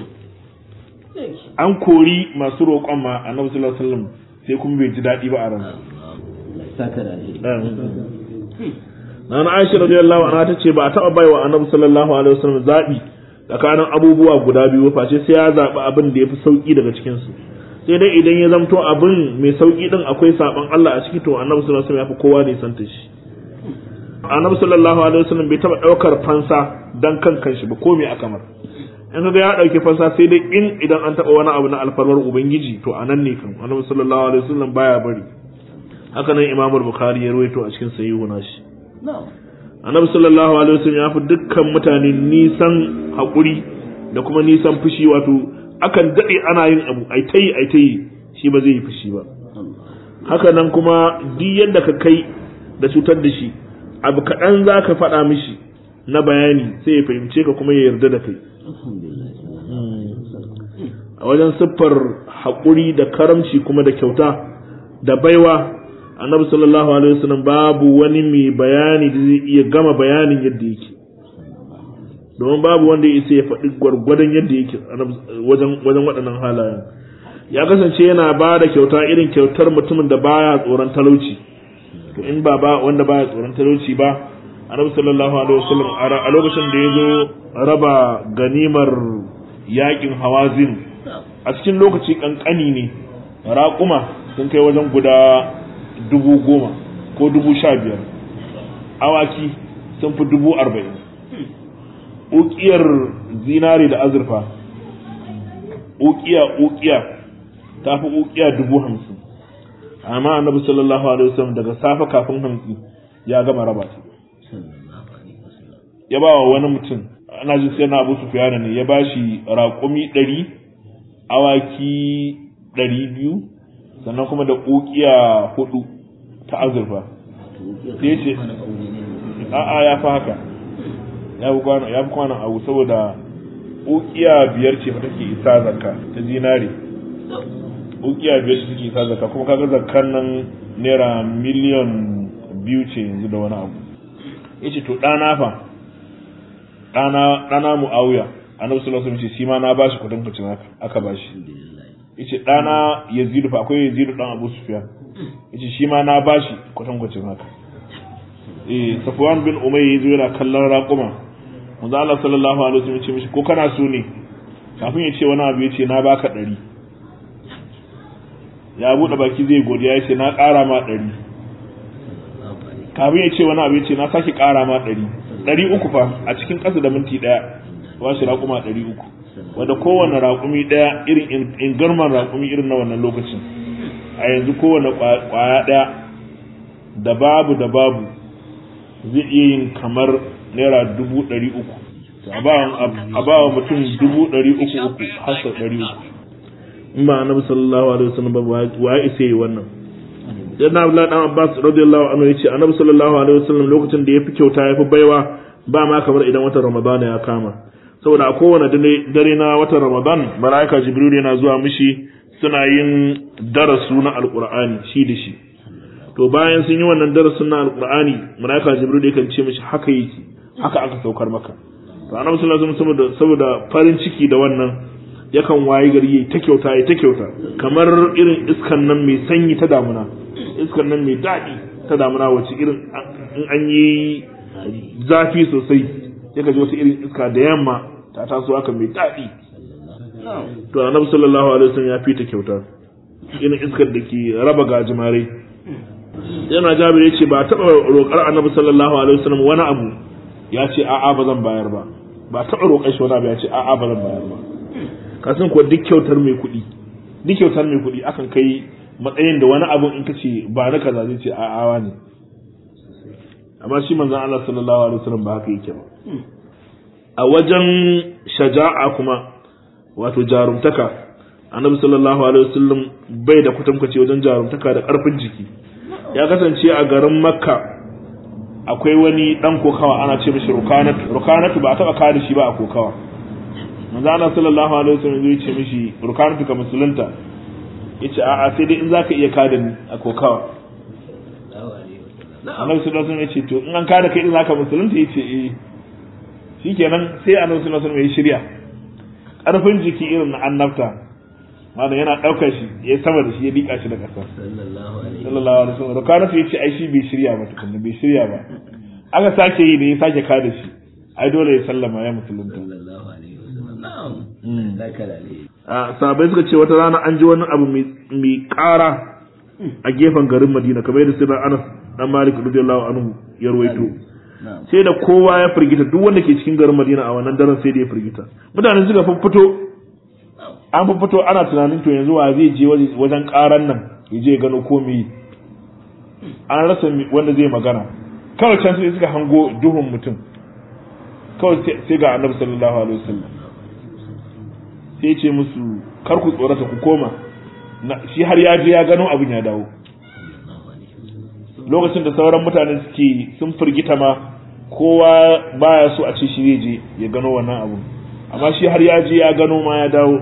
an kori masu roƙon ma annabi sallallahu alaihi wasallam sai kuma bai ji daɗi ba a ransa saka da ne Nana Aisha radiyallahu anha ta ce ba a taɓa baiwa annabi sallallahu alaihi wasallam zaɓi tsakanin abubuwa guda biyu face sai ya zaɓi abin da ya fi sauƙi daga cikinsu sai dai idan ya zamto abin mai sauki din akwai saban Allah a ciki to annabi sallallahu alaihi wasallam ya fi kowa ne santa shi annabi sallallahu alaihi wasallam bai taba daukar fansa dan kan kanshi ba ko me aka mar in kaga ya dauki fansa sai dai in idan an taba wani abu na alfarwar ubangiji to anan ne kan annabi sallallahu alaihi wasallam baya bari haka nan imam bukhari ya rawaito a cikin sahihu nashi annabi sallallahu alaihi wasallam ya fi dukkan mutane nisan haƙuri da kuma nisan fushi wato akan daɗe ana yin abu ai ta yi ai ta yi shi ba zai yi fushi ba haka nan kuma duk yadda ka kai da cutar da shi abu kaɗan za ka faɗa mishi na bayani sai ya fahimce ka kuma ya yarda da kai a wajen siffar haƙuri da karamci kuma da kyauta da baiwa annabi sallallahu alaihi wasallam babu wani mai bayani da zai iya gama bayanin yadda yake domin babu wanda ya isa ya faɗi gwargwadon yadda yake wajen wajen waɗannan halayen ya kasance yana ba da kyauta irin kyautar mutumin da baya tsoron talauci to in ba ba wanda baya tsoron talauci ba annabi sallallahu alaihi wasallam a lokacin da ya zo raba ganimar yakin hawazin a cikin lokaci kankani ne raƙuma sun kai wajen guda dubu goma ko dubu sha biyar awaki sun fi dubu arba'in ukiyar zinare da azurfa ukiya ukiya ta fi ukiya dubu hamsin amma annabi sallallahu alaihi wasallam daga safe kafin hamsin ya gama raba ta ya ba wa wani mutum ana jin sai na abu sufiyana ne ya ba shi raƙumi ɗari awaki ɗari biyu sannan kuma da ƙuƙiya hudu ta azurfa sai ce a'a ya fi haka ya fi kwanan abu saboda ƙuƙiya biyar ce fa take isa zakka ta zinare ƙuƙiya biyar ce take isa zakka kuma kaga zakkan nan naira miliyan biyu ce yanzu da wani abu ya ce to ɗana fa ɗana ɗana mu'awiya annabi sallallahu alaihi wasallam ce shi ma na bashi kudin kacin haka aka bashi yace ɗana yazidu fa akwai yazidu dan abu sufyan yace shi ma na bashi kudin kacin haka eh safwan bin umayy yazo yana kallon raquma manzo Allah sallallahu alaihi wasallam ce mishi ko kana so ne kafin ya ce wani abu yace na baka ɗari ya bude baki zai godiya yace na ƙara ma ɗari kafin ya ce wani abu yace na sake ƙara ma ɗari ɗari uku fa a cikin ƙasa da minti ɗaya ba shi raƙuma ɗari uku wanda kowane raƙumi ɗaya irin ingarman raƙumi irin na wannan lokacin a yanzu kowane ƙwaya ɗaya da babu da babu zai iya yin kamar naira dubu ɗari uku a ba wa mutum dubu ɗari uku uku har sau ɗari uku in ba annabi sallallahu alaihi wasallam ba wa ya isa yi wannan dan Abdullahi dan Abbas radiyallahu anhu yace annabi sallallahu alaihi wasallam lokacin da ya fi kyauta ya fi baiwa ba ma kamar idan watan Ramadan ya kama saboda a kowane dare na watan Ramadan malaika Jibril yana zuwa mishi suna yin darasu na alqur'ani shi da shi to bayan sun yi wannan darasin na alqur'ani malaika Jibril yakan ce mishi haka yake haka aka saukar maka to annabi sallallahu alaihi wasallam saboda farin ciki da wannan yakan wayi gari yayi ta kyauta yayi ta kyauta kamar irin iskan nan mai sanyi ta damuna iskan nan mai daɗi ta damuna wacce irin in an yi zafi sosai ya gaji wata irin iska da yamma ta taso haka mai daɗi to annabi sallallahu alaihi wasallam ya fita kyauta irin iskar da ke raba gajimare yana jabir ya ce ba taɓa roƙar annabi sallallahu alaihi wasallam wani abu ya ce a'a ba zan bayar ba ba taɓa roƙar shi wani abu ya ce a'a ba zan bayar ba kasan kuwa duk kyautar mai kuɗi duk kyautar mai kuɗi akan kai matsayin da wani abu in ka ce ba na kaza zai ce a'a ne amma shi manzon Allah sallallahu alaihi wasallam ba haka yake ba a wajen shaja'a kuma wato jarumtaka annabi sallallahu alaihi wasallam bai da kwatankwace wajen jarumtaka da karfin jiki ya kasance a garin makka akwai wani dan kokawa ana ce mishi rukanatu rukanatu ba a taba kada shi ba a kokawa manzo Allah sallallahu alaihi wasallam zai ce mishi rukanatu ka musulunta yace a'a sai dai in zaka iya kada ni a kokawa annabi sallallahu alaihi wasallam yace to in an kada kai in zaka musulunta yace eh shikenan sai annabi sallallahu alaihi wasallam ya shirya karfin jiki irin na annabta mana yana daukar shi ya sama da shi ya dika shi da kasa sallallahu alaihi wasallam rukanatu yace ai shi bai shirya ba tukunna bai shirya ba aka sake yi da ya sake kada shi ai dole ya sallama ya musulunta sallallahu alaihi wasallam na'am zaka lalle a sahabbai suka ce wata rana an ji wani abu mai ƙara a gefen garin Madina kamar yadda sai Anas dan Malik radiyallahu anhu ya ruwaito sai da kowa ya firgita duk wanda ke cikin garin Madina a wannan daren sai da ya firgita mutane suka fito an fito ana tunanin to yanzu wa zai je wajen ƙaran nan ya je gano ko me an rasa wanda zai magana kawai can sai suka hango duhun mutum kawai sai ga annabi sallallahu alaihi wasallam sai ce musu kar ku tsorata ku koma shi har ya je ya gano abin ya dawo lokacin da sauran mutane suke sun firgita ma kowa baya so a ce shi zai je ya gano wannan abun amma shi har ya je ya gano ma ya dawo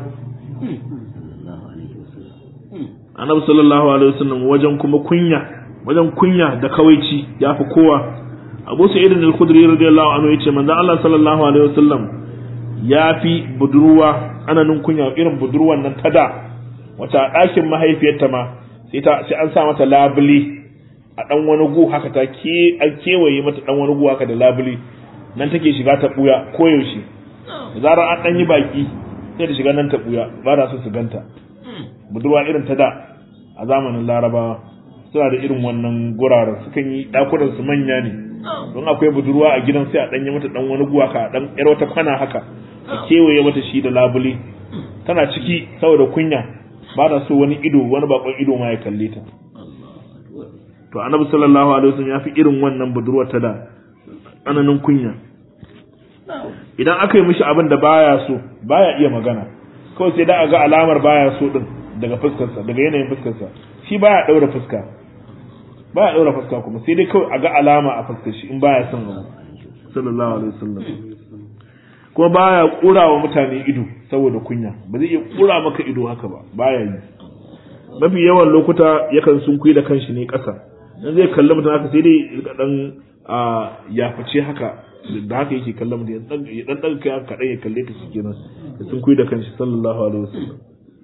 annabi sallallahu alaihi wasallam wajen kuma kunya wajen kunya da kawaici ya fi kowa abu sa'id al-khudri radiyallahu anhu yace manzo Allah sallallahu alaihi wasallam ya fi budurwa ananin kunya irin budurwan nan ta da wata ɗakin mahaifiyarta ma sai ta sai an sa mata labule a dan wani gu haka ta ke an kewaye mata dan wani gu haka da labule nan take shiga ta buya koyaushe zarar an dan yi baki sai ta shiga nan ta buya ba da su su ganta budurwa irin ta da a zamanin larabawa suna da irin wannan guraren sukan yi dakunan su manya ne don akwai budurwa a gidan sai a danyi mata dan wani guwa ka dan yar wata kwana haka a kewaye mata shi da labule tana ciki saboda kunya ba ta so wani ido wani bakon ido ma ya kalle ta to annabi sallallahu alaihi wasallam ya fi irin wannan budurwar ta da ananin kunya idan aka yi mishi abin da baya so baya iya magana kawai sai da a ga alamar baya so din daga fuskarsa daga yanayin fuskarsa shi baya daura fuska baya daura fuska kuma sai dai kawai a ga alama a fuskar shi in baya son abu sallallahu alaihi wasallam kuma baya kura wa mutane ido saboda kunya ba zai iya kura maka ido haka ba baya yi mafi yawan lokuta yakan sunkuyi da kanshi ne ƙasa in zai kalli mutum haka sai dai ya dan ya fice haka da haka yake kallon mutum ya dan daga kai haka kaɗan ya kalle ta shi kenan ya sunkuyi da kanshi sallallahu alaihi wasallam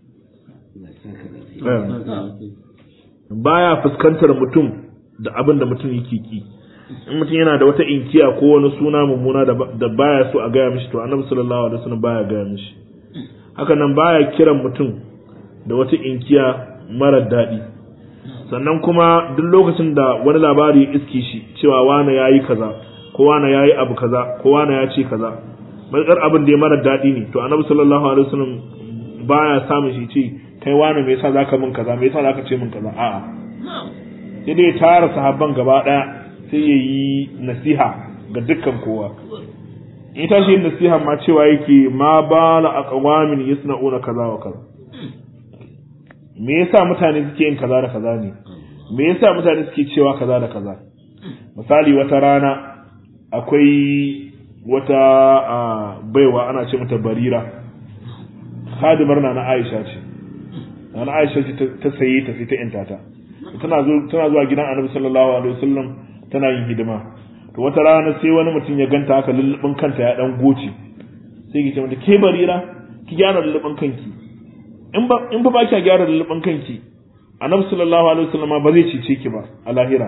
baya fuskantar mutum da abin da mutum yake ki in mutum yana da wata inkiya ko wani suna mummuna da baya so a gaya mishi to annabi sallallahu alaihi wasallam baya gaya mishi haka nan baya kiran mutum da wata inkiya mara daɗi sannan kuma duk lokacin da wani labari ya iske shi cewa wane yayi kaza ko wane yayi abu kaza ko wane ya ce kaza matsar abin da ya mara daɗi ne to annabi sallallahu alaihi wasallam baya samun shi ce kai wane me yasa zaka min kaza me yasa zaka ce min kaza a'a sai dai tara sahabban gaba daya sai ya yi nasiha ga dukkan kowa in ta shi nasiha ma cewa yake ma bala aqwamin yasna'una kaza wa kaza me yasa mutane suke yin kaza da kaza ne me yasa mutane suke cewa kaza da kaza misali wata rana akwai wata baiwa ana ce mata barira khadimar na na Aisha ce na Aisha ce ta saye ta sai ta yanta ta tana zuwa gidan Annabi sallallahu alaihi wasallam tana yin hidima to wata rana sai wani mutum ya ganta haka lullubin kanta ya dan goce sai ki ce mata ke barira ki gyara lullubin kanki in ba in ba ba ki gyara lullubin kanki Annabi sallallahu alaihi wasallam ba zai cice ki ba a lahira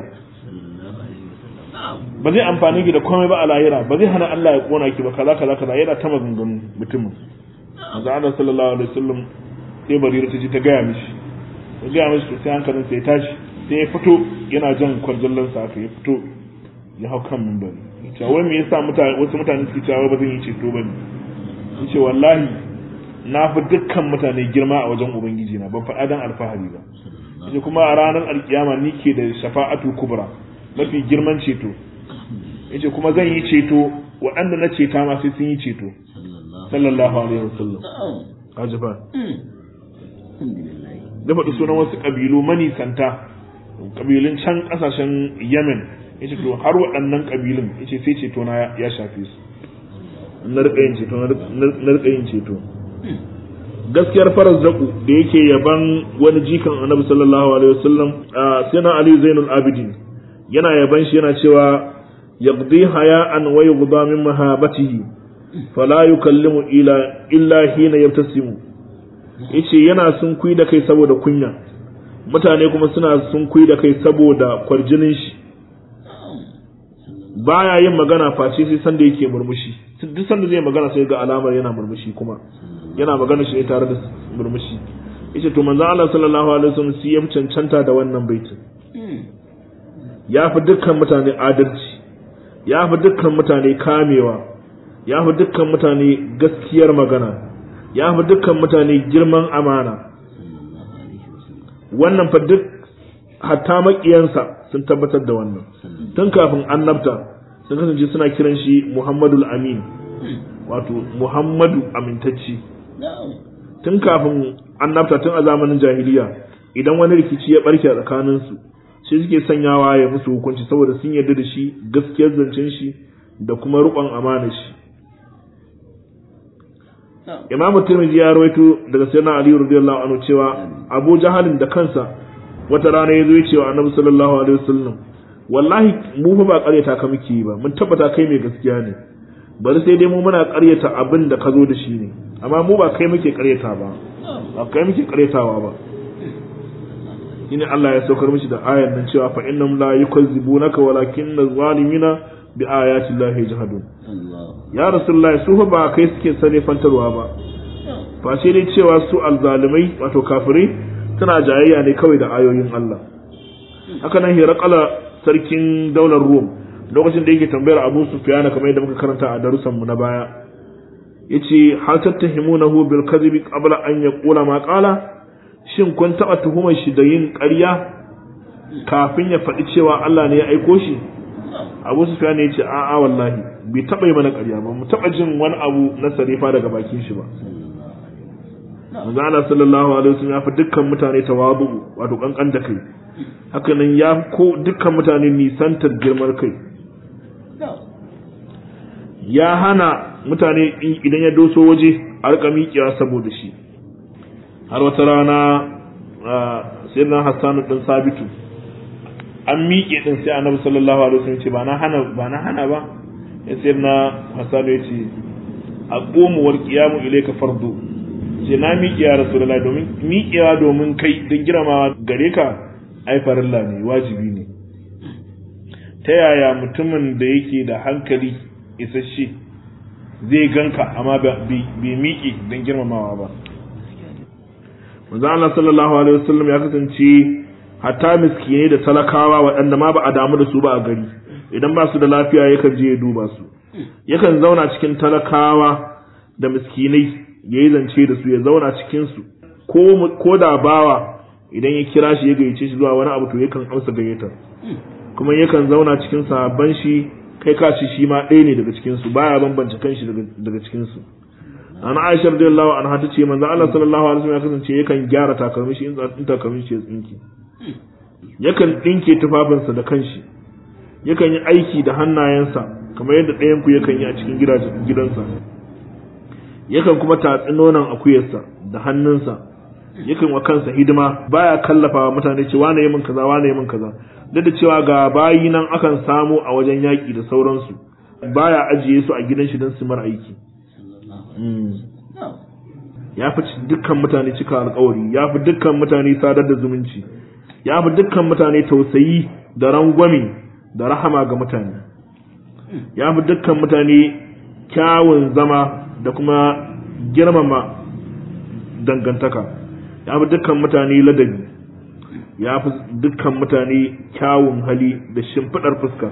ba zai amfani ki da komai ba a lahira ba zai hana Allah ya kona ki ba kaza kaza kaza yana ta maganganu mutumin manzo Allah sallallahu alaihi wasallam sai barira ta ji ta gaya mishi ta gaya mishi to sai hankalin sai ya tashi sai ya fito yana jan kwarjallan sa aka ya fito ya hau kan mimbari cewa wai me yasa mutane wasu mutane suke cewa ba zan yi ceto bane yace wallahi na fi dukkan mutane girma a wajen ubangiji na ban faɗa dan alfahari ba yace kuma a ranar alkiyama ni ke da shafa'atu kubra mafi girman ceto yace kuma zan yi ceto waɗanda na ceta ma sai sun yi ceto sallallahu alaihi wasallam kaji fa da faɗi sunan wasu ƙabilu manisanta ƙabilun can ƙasashen yemen ya ce to har waɗannan ƙabilun ya ce sai ceto na ya shafe su na riƙayin ceto na riƙayin ceto gaskiyar farar zaku da yake yaban wani jikan annabi sallallahu alaihi wasallam sai na ali zainul abidin yana yaban shi yana cewa yaqdi haya'an wa yughda min mahabatihi fala yukallimu ila illa hina yabtasimu yace yana sun kui da kai saboda kunya mutane kuma suna sun kui da kai saboda kwarjinin shi baya yin magana face sai sanda yake murmushi duk sanda zai magana sai ga alamar yana murmushi kuma yana magana shi ne tare da murmushi yace to manzo Allah sallallahu alaihi wasallam sai ya cancanta da wannan baitin ya fi dukkan mutane adalci ya fi dukkan mutane kamewa ya fi dukkan mutane gaskiyar magana ya fi dukkan mutane girman amana wannan fa duk hatta makiyansa sun tabbatar da wannan tun kafin annabta sun kasance suna kiran shi Muhammadul Amin wato Muhammadu amintacci tun kafin annabta tun a zamanin jahiliya idan wani rikici ya barke a tsakaninsu shi suke sanyawa ya musu hukunci saboda sun yarda da shi gaskiyar zancen shi da kuma riƙon amana shi imamu tirmidhi ya rawaito daga sayyidina ali radiyallahu anhu cewa abu jahalin da kansa wata rana ya zo ya ce wa annabi sallallahu alaihi wasallam wallahi mu fa ba ƙaryata ka muke yi ba mun tabbata kai mai gaskiya ne bari sai dai mu muna ƙaryata abin da ka zo da shi ne amma mu ba kai muke ƙaryata ba ba kai muke ƙaryatawa ba shine Allah ya saukar mishi da ayan nan cewa fa innam la yukazzibunaka walakinna zalimina bi ayati llahi yajhadun ya rasulullahi su fa ba kai suke sane fantarwa ba fa sai dai cewa su alzalimai wato kafirai suna jayayya ne kawai da ayoyin Allah haka nan hirakala sarkin daular Rum lokacin da yake tambayar Abu Sufyan kamar yadda muka karanta a darussan mu na baya yace hal tattahimunahu bil kadhibi qabla an yaqula ma qala shin kun taba tuhumar shi da yin ƙarya kafin ya faɗi cewa Allah ne ya aiko shi Abu Sufyan ya ce a'a wallahi bai taba yi mana ƙarya ba mu taba jin wani abu na sarifa daga bakin shi ba Manzo Allah sallallahu alaihi wasallam ya fi dukkan mutane tawadu wato kankan da kai hakanan ya ko dukkan mutane nisantar girman kai ya hana mutane idan ya doso waje a rika miƙewa saboda shi har wata rana sai na hassanu ɗin sabitu an miƙe ɗin sai annabi sallallahu alaihi wasallam ce ba na hana ba na hana ba ya sai na hassanu ya ce a ƙomuwar ƙiyamu ilaika fardu ce na miƙe ya rasulullahi domin miƙewa domin kai don girmamawa gare ka ai farilla ne wajibi ne ta yaya mutumin da yake da hankali isasshe zai ganka amma bai miƙe don girmamawa ba manzo Allah sallallahu alaihi wasallam ya kasance hatta miskinai da talakawa waɗanda ma ba a damu da su ba a gari idan ba su da lafiya yakan je ya duba su yakan zauna cikin talakawa da miskinai ya yi zance da su ya zauna cikin su ko da bawa idan ya kira shi ya gayyace shi zuwa wani abu to yakan amsa gayyatar kuma yakan zauna cikin sahabban shi kai ka ci shi ma ɗaya ne daga cikin su baya bambance kanshi daga cikin su ana Aisha radiyallahu anha ta ce manzo Allah sallallahu alaihi wasallam ya kasance yakan gyara takalmin shi in takalmin shi ya tsinki yakan dinke tufafinsa da kanshi yakan yi aiki da hannayensa kamar yadda ɗayan ku yakan yi a cikin gidansa yakan kuma tatsi nonon akuyarsa da hannunsa yakan wa kansa hidima baya kallafa wa mutane ce wane yi min kaza wane yi min kaza duk da cewa ga bayi nan akan samu a wajen yaƙi da sauransu baya ajiye su a gidan shi don su mara aiki ya fi dukkan mutane cika alkawari ya fi dukkan mutane sadar da zumunci ya fi dukkan mutane tausayi da rangwame da rahama ga mutane ya fi dukkan mutane kyawun zama da kuma girmama dangantaka ya fi dukkan mutane ladabi ya fi dukkan mutane kyawun hali da shimfiɗar fuska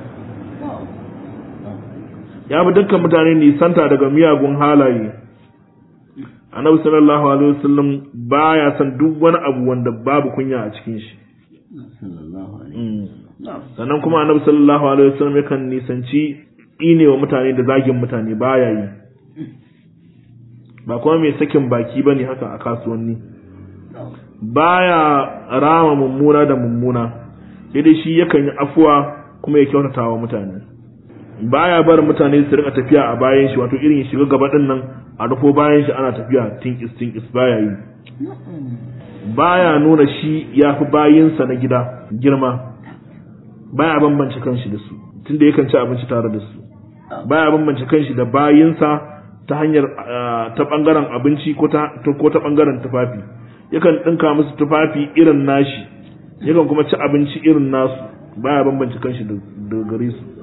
ya fi dukkan mutane nisanta daga miyagun halaye annabi sallallahu alaihi wasallam baya son duk wani abu wanda babu kunya a cikin shi sannan kuma annabi sallallahu alaihi wasallam yakan nisanci ine wa mutane da zagin mutane baya yi ba kuma mai sakin baki bane haka a kasuwanni baya rama mummuna da mummuna sai dai shi yakan yi afuwa kuma ya kyautata wa mutane baya bar mutane su rika tafiya a bayan shi wato irin shiga gaba din nan a rufo bayan shi ana tafiya tinkis tinkis baya yi baya nuna shi ya fi bayinsa na gida girma baya bambance kanshi da su tunda yakan ci abinci tare da su baya bambance kanshi da bayinsa ta hanyar ta bangaren abinci ko ta ko ta bangaren tufafi yakan dinka musu tufafi irin nashi yakan kuma ci abinci irin nasu baya bambance kanshi da gare su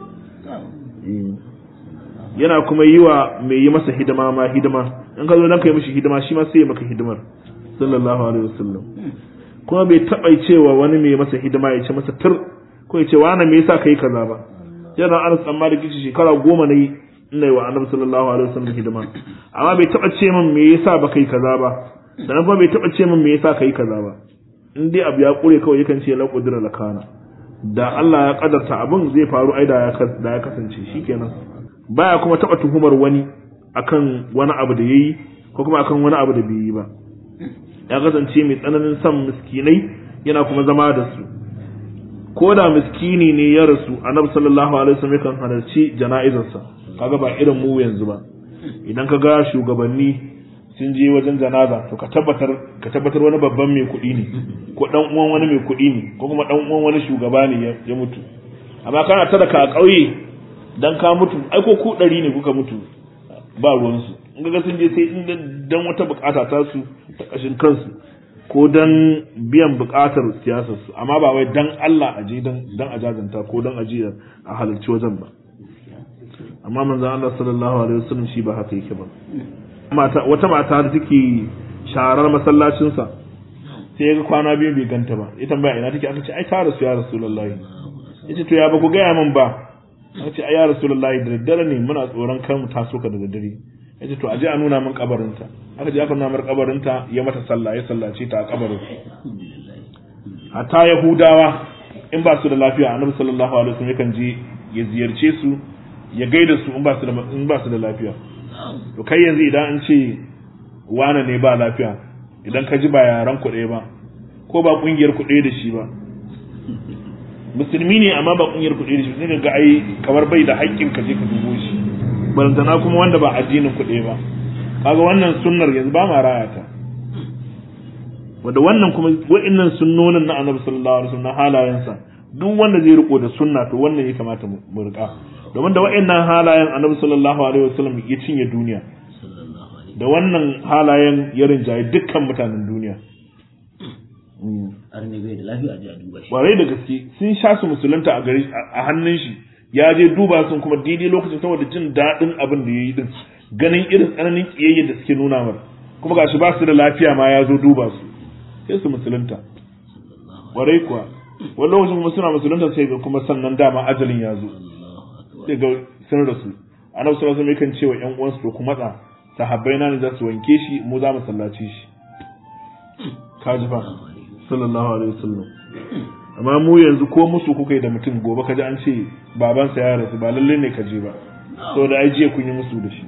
yana kuma yi wa mai yi masa hidima ma hidima in ka zo nan kai mishi hidima shi ma sai ya maka hidimar sallallahu alaihi wasallam kuma bai taba cewa wani mai masa hidima ya ce masa tur ko ya ce wani me yasa kai kaza ba yana Anas dan Malik shi shekara goma nayi ina yi wa Annabi sallallahu alaihi wasallam hidima amma bai taba ce min me yasa ba kai kaza ba sannan kuma bai taba ce min me yasa kai kaza ba in dai abu ya kure kawai yakan ce la qudra la kana da Allah ya kadarta abin zai faru ai da ya kasance shikenan baya kuma taba tuhumar wani akan wani abu da yayi ko kuma akan wani abu da bai yi ba ya kasance mai tsananin son miskinai yana kuma zama da su ko da miskini ne ya rasu annabi sallallahu alaihi wasallam yakan halarci jana'izarsa kaga ba irin mu yanzu ba idan ka ga shugabanni sun je wajen janaza to ka tabbatar ka tabbatar wani babban mai kuɗi ne ko dan uwan wani mai kuɗi ne ko kuma dan uwan wani shugaba ne ya mutu amma kana tada ka a ƙauye dan ka mutu ai ko ku ɗari ne kuka mutu ba ruwansu in ga sun je sai in dan wata bukata ta su ta kashin kansu ko dan biyan bukatar siyasar su amma ba wai dan Allah aje dan dan ajazanta ko dan aje a halarci wajen ba amma manzon Allah sallallahu alaihi wasallam shi ba haka yake ba mata wata mata da take sharar masallacin sa sai ga kwana biyu bai ganta ba ita tambaya ina take aka ce ai ta rasu ya rasulullahi yace to ya ba ku gaya min ba aka ce ai ya rasulullahi da daddare ne muna tsoron kan mu taso ka da daddare yace to aje a nuna min kabarinta aka je aka nuna min kabarinta ya mata sallah ya sallace ta a kabarin hatta yahudawa in ba su da lafiya annabi sallallahu alaihi wasallam yakan je ya ziyarce su ya gaida su in ba su da in ba su da lafiya to kai yanzu idan an ce wane ne ba lafiya idan ka ji ba yaran ku ɗaya ba ko ba kungiyar ku ɗaya da shi ba musulmi ne amma ba kungiyar ku ɗaya da shi sai ga ai kamar bai da haƙƙin ka je ka dubo shi barantana kuma wanda ba addinin ku ɗaya ba kaga wannan sunnar yanzu ba ma raya ta wanda wannan kuma wa'annan sunnonin na annabi sallallahu alaihi wasallam na halayensa duk wanda zai riko da sunna to wannan ya kamata mu rika domin da wa'annan halayen annabi sallallahu alaihi wasallam ya cinye duniya da wannan halayen ya rinjaye dukkan mutanen duniya har ne bai da lafiya a ji a duba shi Warai da gaske sun sha su musulunta a gari a hannun shi ya je duba sun kuma daidai lokacin saboda jin daɗin abin da ya yi din ganin irin tsananin ƙiyayya da suke nuna mar kuma gashi ba su da lafiya ma ya zo duba su sai su musulunta warai kuwa wani lokacin kuma suna musulunta sai ga kuma sannan dama ajalin ya zo sai ga sun rasu annabi sallallahu alaihi wasallam yakan ce wa ƴan uwansu to ku matsa sahabbai na ne za su wanke shi mu za mu sallace shi kaji fa sallallahu alaihi wasallam amma mu yanzu ko musu kuka yi da mutum gobe kaji an ce babansa ya rasu ba lalle ne ka je ba saboda ai jiya kun yi musu da shi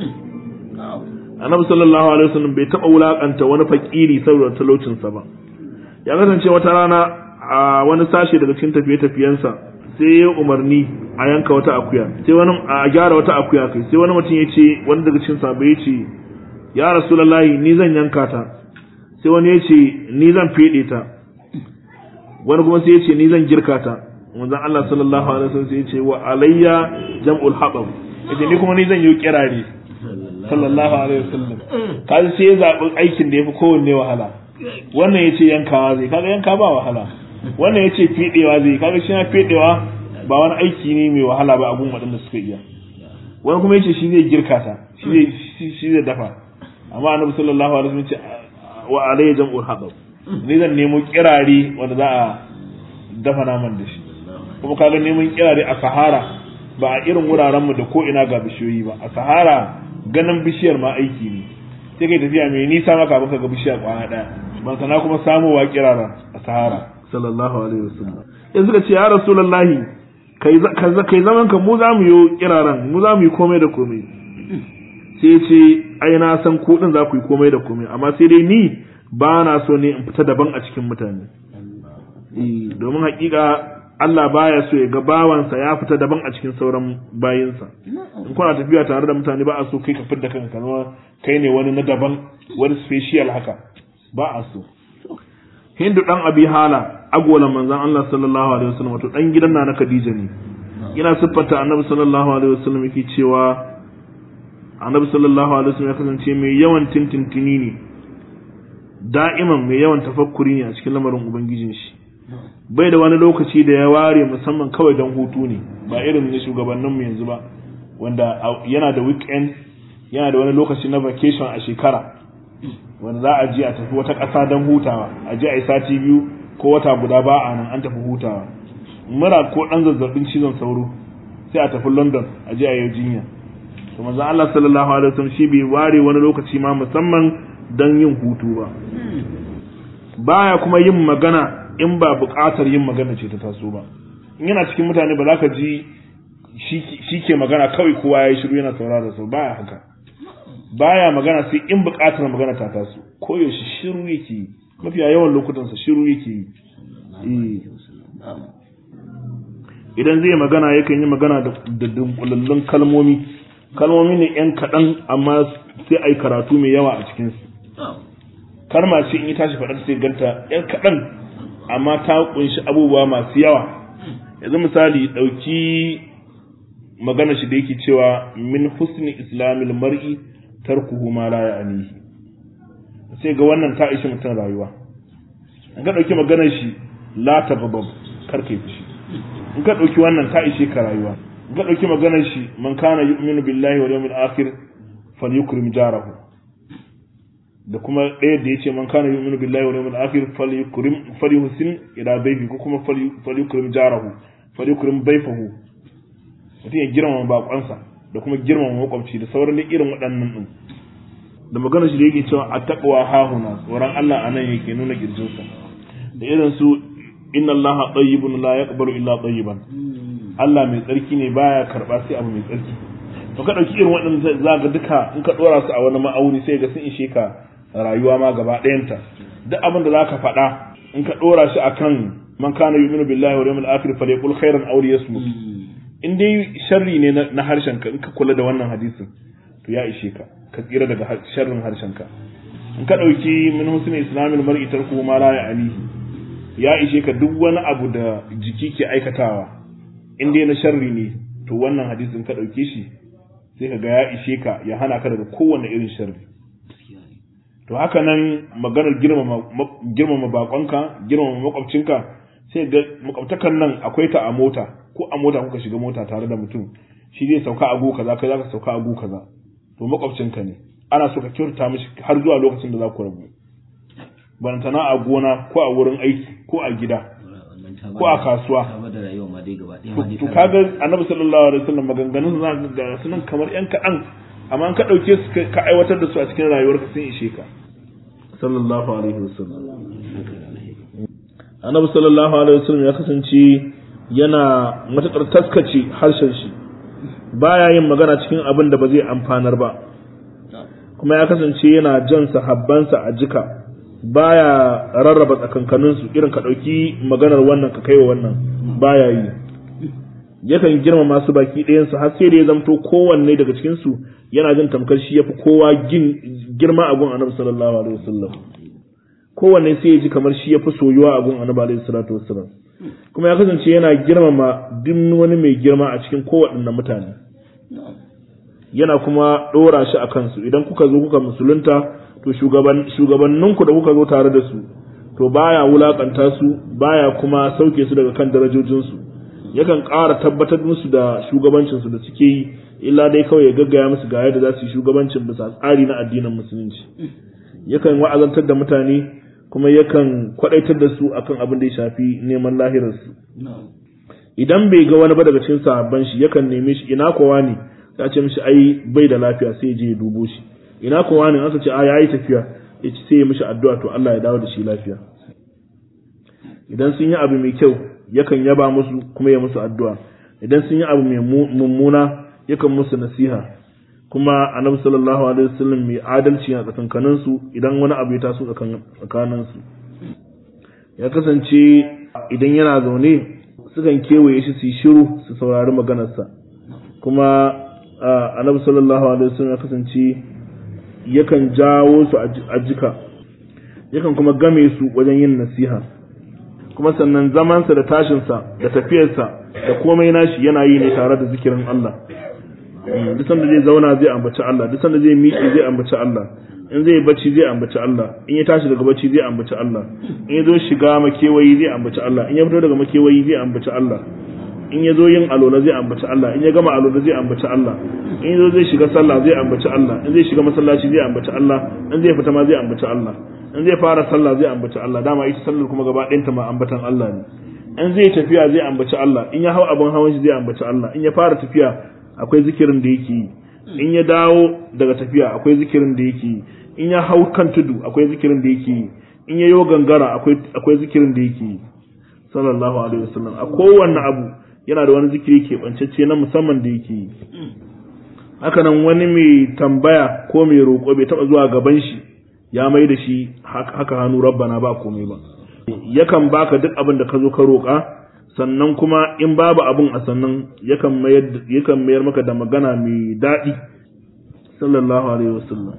annabi sallallahu alaihi wasallam bai taba wulakanta wani fakiri saboda talaucinsa ba ya kasance wata rana a wani sashe daga cikin tafiye-tafiyensa sai ya umarni a yanka wata akuya sai wani a gyara wata akuya kai sai wani mutum ya ce wani daga cikin sahabbai ya ce ya rasulullahi ni zan yanka ta sai wani ya ce ni zan fede ta wani kuma sai ya ce ni zan girka ta manzon Allah sallallahu alaihi wasallam sai ya ce wa alayya jam'ul hatab yace ni kuma ni zan yi kirare sallallahu alaihi wasallam kaji sai ya zabi aikin da yafi kowanne wahala wannan yace yankawa zai kaga yanka ba wahala wannan yace fedewa zai kaga shi na fedewa ba wani aiki ne mai wahala ba a gun waɗanda suka iya wani kuma yace shi zai girka ta shi zai shi zai dafa amma annabi sallallahu alaihi wasallam yace wa alayya jam'ul hatab ni zan nemo kirare wanda za a dafa naman da shi kuma kaga neman kirare a sahara ba a irin wuraren mu da ko ina ga bishiyoyi ba a sahara ganin bishiyar ma aiki ne sai kai tafiya mai nisa maka baka ga bishiyar kwana daya ban sana kuma samowa kirara a sahara sallallahu alaihi wasallam yanzu ka ce ya rasulullahi kai kai zaman ka mu za mu yi kiraran mu za mu yi komai da komai sai ce ai na san ku din za ku yi komai da komai amma sai dai ni ba na so ne in fita daban a cikin mutane domin hakika Allah baya so ya ga bawansa ya fita daban a cikin sauran bayinsa in kuna tafiya tare da mutane ba a so kai ka fidda kanka zama kai ne wani na daban wani special haka ba a so Hindu dan Abi Hala agolan manzon Allah sallallahu alaihi wasallam wato dan gidan na Khadija ne yana siffata Annabi sallallahu alaihi wasallam yake cewa Annabi sallallahu alaihi wasallam ya kasance mai yawan tintintini ne da'iman mai yawan tafakkuri ne a cikin lamarin ubangijin shi bai da wani lokaci da ya ware musamman kawai don hutu ne ba irin na shugabanninmu yanzu ba wanda yana da weekend yana da wani lokaci na vacation a shekara wanda za a je a tafi wata ƙasa don hutawa a je a yi sati biyu ko wata guda ba a nan an tafi hutawa mura ko ɗan zazzabin cizon sauro sai a tafi london a je a yi jinya to manzon Allah sallallahu alaihi wasallam shi bai ware wani lokaci ma musamman don yin hutu ba baya kuma yin magana in ba buƙatar yin magana ce ta taso ba in yana cikin mutane ba za ka ji shi ke magana kawai kowa ya yi shiru yana saurara su baya haka baya magana sai in buƙatar magana ta taso koyaushe shiru yake yi mafiya yawan lokutansa shiru yake yi idan zai magana yakan yi magana da dunkulallun kalmomi kalmomi ne yan kaɗan amma sai a yi karatu mai yawa a cikinsu karma ce in yi tashi faɗar sai ganta yan kaɗan amma ta kunshi abubuwa masu yawa yanzu misali ɗauki magana shi da yake cewa min husni islamil mar'i tarkuhu ma la ya'nihi sai ga wannan ta ishi mutum rayuwa in ka ɗauki maganar shi la tababab kar kai fushi in ka ɗauki wannan ta ishe ka rayuwa in ka ɗauki maganar shi man kana yu'minu billahi wal yawmil akhir falyukrim jarahu da kuma ɗaya da yace man kana yu'minu billahi wal yawmil akhir falyukrim falyuhsin ila bayfi ko kuma falyukrim jarahu falyukrim bayfahu mutum ya girmama bakonsa da kuma girmama makwabci da sauran irin waɗannan din da maganar shi da yake cewa a taqwa hahuna tsoron Allah anan yake nuna kirjinsa da irin su inna Allah tayyibun la yaqbalu illa tayyiban Allah mai tsarki ne baya karba sai abu mai tsarki to ka dauki irin waɗannan zaka duka in ka dora su a wani ma'auni sai ga sun ishe ka rayuwa ma gaba ɗayanta duk abin da zaka faɗa in ka dora shi akan man kana yu'minu billahi wal yawmil akhir falyaqul khairan aw liyasmut in dai sharri ne na harshen ka in ka kula da wannan hadisin to ya ishe ka ka tsira daga sharrin harshen ka in ka dauki min husni islamil mar'i tarku ma la ya'nihi ya ishe ka duk wani abu da jiki ke aikatawa in dai na sharri ne to wannan hadisin ka ɗauke shi sai ka ga ya ishe ka ya hana ka daga kowane irin sharri to haka nan maganar girmama bakonka girmama makwabcinka sai ga makwabtakan nan akwai ta a mota ko a mota kuka shiga mota tare da mutum shi zai sauka a gu kaza kai zaka sauka a gu kaza to makwabcinka ne ana so ka kyautata mishi har zuwa lokacin da za ku rabu barantana a gona ko a wurin aiki ko a gida ko a kasuwa to kaga annabi sallallahu alaihi wasallam maganganun za ga sunan kamar yan kaɗan amma an ka ɗauke su ka aiwatar da su a cikin rayuwarka sun ishe ka sallallahu alaihi wasallam annabi sallallahu alaihi wasallam ya kasance yana matuƙar taskace harshen shi baya yin magana cikin abin da ba zai amfanar ba kuma ya kasance yana jan sahabbansa a jika baya rarraba tsakankaninsu irin ka ɗauki maganar wannan ka kai wa wannan baya yi yakan girma masu baki ɗayansu har sai da ya zamto kowanne daga cikinsu yana jin tamkar shi yafi kowa girma a gun annabi sallallahu alaihi wasallam kowanne sai ya ji kamar shi yafi soyuwa a gun annabi alaihi salatu wasallam kuma ya kasance yana girmama duk wani mai girma a cikin kowaɗanne mutane yana kuma ɗora shi a kansu idan kuka zo kuka musulunta to shugabanninku da kuka zo tare da su to baya wulakanta su baya kuma sauke su daga kan darajojinsu yakan ƙara tabbatar musu da shugabancinsu da suke yi illa dai kawai ya gaggaya musu ga yadda za su yi shugabancin bisa tsari na addinin musulunci yakan wa'azantar da mutane kuma yakan kwadaitar da su akan abin da ya shafi neman lahirarsu idan bai ga wani ba daga cikin sahabban shi yakan neme shi ina kowa ne ya ce mishi ai bai da lafiya sai ya je ya dubo shi ina kowa ne aka ce a yayi tafiya ya ce sai ya mishi addu'a to Allah ya dawo da shi lafiya idan sun yi abu mai kyau yakan yaba musu kuma ya musu addu'a idan sun yi abu mai mummuna yakan musu nasiha kuma annabi sallallahu alaihi wasallam mai adalci a tsakankanin su idan wani abu ya taso tsakanin su ya kasance idan yana zaune sukan kewaye shi su yi shiru su saurari maganarsa kuma annabi sallallahu alaihi wasallam ya kasance yakan jawo su a jika yakan kuma game su wajen yin nasiha kuma sannan zamansa da tashinsa da tafiyarsa da komai nashi yana yi ne tare da zikirin Allah duk sanda zai zauna zai ambaci Allah duk sanda zai miƙe zai ambaci Allah in zai bacci zai ambaci Allah in ya tashi daga bacci zai ambaci Allah in ya zo shiga makewayi zai ambaci Allah in ya fito daga makewayi zai ambaci Allah in ya zo yin alola zai ambaci Allah in ya gama alola zai ambaci Allah in ya zo zai shiga sallah zai ambaci Allah in zai shiga masallaci zai ambaci Allah in zai fita ma zai ambaci Allah in zai fara sallah zai ambaci Allah dama ita sallar kuma gaba ɗayanta ma ambatan Allah ne in zai tafiya zai ambaci Allah in ya hau abin hawan shi zai ambaci Allah in ya fara tafiya akwai zikirin da yake yi in ya dawo daga tafiya akwai zikirin da yake yi in ya hau kan tudu akwai zikirin da yake yi in yayo gangara akwai akwai zikirin da yake yi sallallahu alaihi wasallam a kowanne abu yana da wani zikiri keɓancacce na musamman da yake yi haka nan wani mai tambaya ko mai roƙo bai taɓa zuwa gaban shi ya mai da shi haka hannu rabbana ba komai ba yakan baka duk abin da ka zo ka roƙa sannan kuma in babu abin a sannan yakan mayar yakan mayar maka da magana mai daɗi sallallahu alaihi wasallam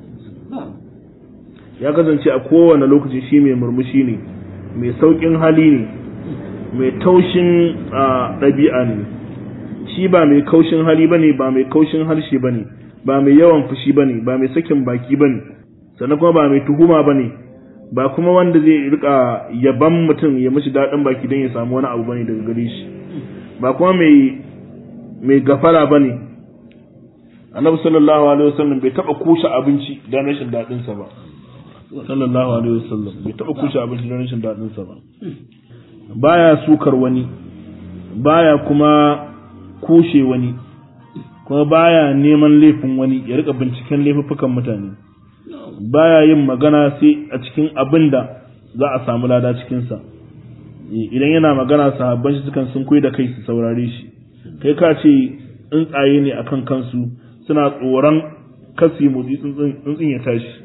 ya kasance a kowane lokaci shi mai murmushi ne mai sauƙin hali ne mai taushin ɗabi'a ne shi ba mai kaushin hali bane ba mai kaushin harshe bane ba mai yawan fushi bane ba mai sakin baki bane sannan kuma ba mai tuhuma bane ba kuma wanda zai rika yaban mutum ya mishi daɗin baki don ya samu wani abu bane daga gare shi ba kuma mai mai gafara bane annabi sallallahu alaihi wasallam bai taba kushe abinci don rashin daɗin sa ba sallallahu alaihi wasallam bai taba kushe abinci don rashin daɗin sa ba baya sukar wani baya kuma kushe wani kuma baya neman laifin wani ya rika binciken laifuffukan mutane baya yin magana sai a cikin abin da za a samu lada cikinsa idan yana magana sahabban shi sukan sun koyi da kai su saurare shi kai ka ce tsuntsaye ne akan kansu suna tsoron kasi motsi tsuntsun ya tashi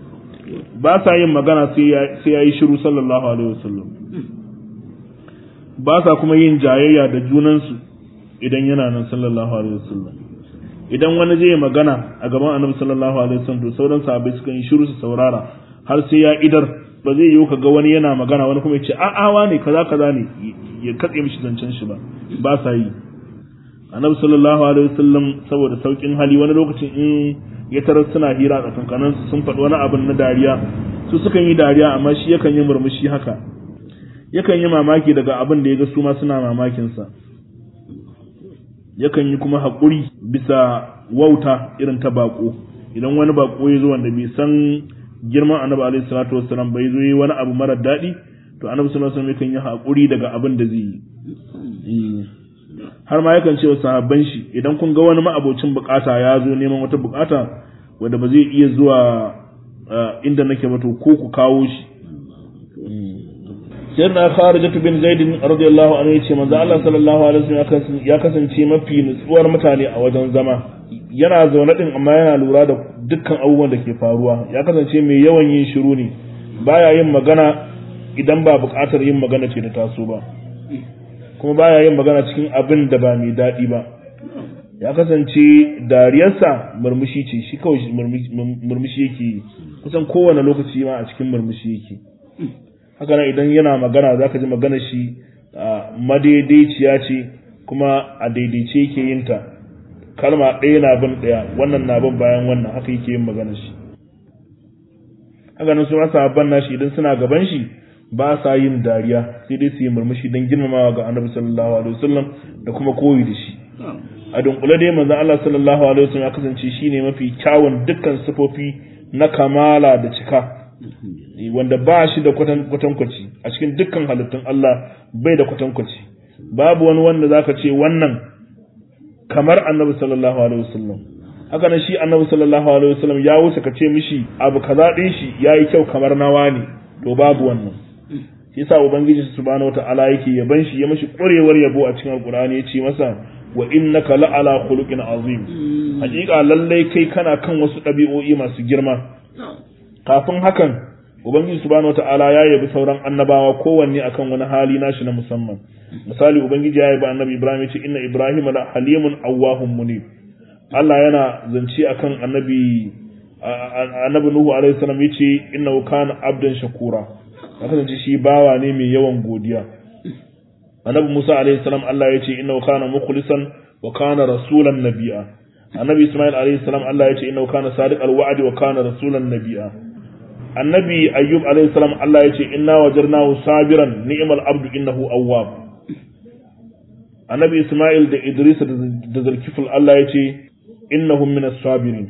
ba sa yin magana sai ya yi shiru sallallahu alaihi wasallam ba sa kuma yin jayayya da junansu idan yana nan sallallahu alaihi wasallam idan wani zai magana a gaban annabi sallallahu alaihi wasallam to sauran sahabbai suka yi shiru su saurara har sai ya idar ba zai yiwu kaga wani yana magana wani kuma ya ce a'a wa ne kaza kaza ne ya katse mishi zancen shi ba ba sa yi annabi sallallahu alaihi wasallam saboda saukin hali wani lokacin in ya tarar suna hira a tsakankanin sun faɗi wani abin na dariya su sukan yi dariya amma shi yakan yi murmushi haka yakan yi mamaki daga abin da ya ga su ma suna mamakin sa yakan yi kuma haƙuri bisa wauta irin ta baƙo idan wani baƙo ya zo wanda bai san girman annabi alaihi salatu wassalam bai zo yi wani abu mara daɗi to annabi sallallahu alaihi wasallam yakan yi haƙuri daga abin da zai yi har ma yakan ce wa sahabban shi idan kun ga wani ma'abocin bukata ya zo neman wata bukata wanda ba zai iya zuwa inda nake ba to ko ku kawo shi sayyidina Kharijah bin Zaid radiyallahu anhu yace manzo Allah sallallahu alaihi wasallam ya kasance mafi nutsuwar mutane a wajen zama yana zaune din amma yana lura da dukkan abubuwan da ke faruwa ya kasance mai yawan yin shiru ne baya yin magana idan ba buƙatar yin magana ce ta taso ba kuma baya yin magana cikin abin da ba mai daɗi ba ya kasance dariyarsa murmushi ce shi kawai murmushi yake kusan kowane lokaci ma a cikin murmushi yake haka nan idan yana magana za ka ji magana shi madaidaiciya ce kuma a daidaice yake yin ta kalma ɗaya na bin ɗaya wannan na bin bayan wannan haka yake yin magana shi haka nan su rasa ban nashi idan suna gaban shi ba sa yin dariya sai dai su yi murmushi don girmamawa ga annabi sallallahu alaihi wasallam da kuma koyi da shi a dunkule dai manzo Allah sallallahu alaihi wasallam ya kasance shine mafi kyawun dukkan sifofi na kamala da cika wanda ba shi da kwatankwaci a cikin dukkan halittun Allah bai da kwatankwaci babu wani wanda zaka ce wannan kamar annabi sallallahu alaihi wasallam haka nan shi annabi sallallahu alaihi wasallam ya wuce ka ce mishi abu kaza din shi yayi kyau kamar nawa ne to babu wannan shi yasa ubangiji subhanahu wataala yake yaban shi ya mishi ƙwarewar yabo a cikin alqur'ani ya ce masa wa innaka la'ala khuluqin azim hakika lallai kai kana kan wasu ɗabi'o'i masu girma kafin hakan ubangiji subhanahu wataala ya yabi sauran annabawa kowanne akan wani hali nashi na musamman misali ubangiji ya yabi annabi ibrahim ya ce inna ibrahima la halimun awwahum munib Allah yana zance akan annabi annabi nuhu alaihi salam yace innahu kana abdan shakura ya kasance shi bawa ne mai yawan godiya annabi musa alaihi salam Allah yace innahu kana mukhlisan wa kana rasulan nabiyya annabi isma'il alaihi salam Allah yace innahu kana sadiqal wa'di wa kana rasulan nabiyya annabi ayyub alaihi salam Allah yace inna wajadnahu sabiran ni'mal abdu innahu awwab annabi isma'il da idris da zulkifl Allah yace innahum minas sabirin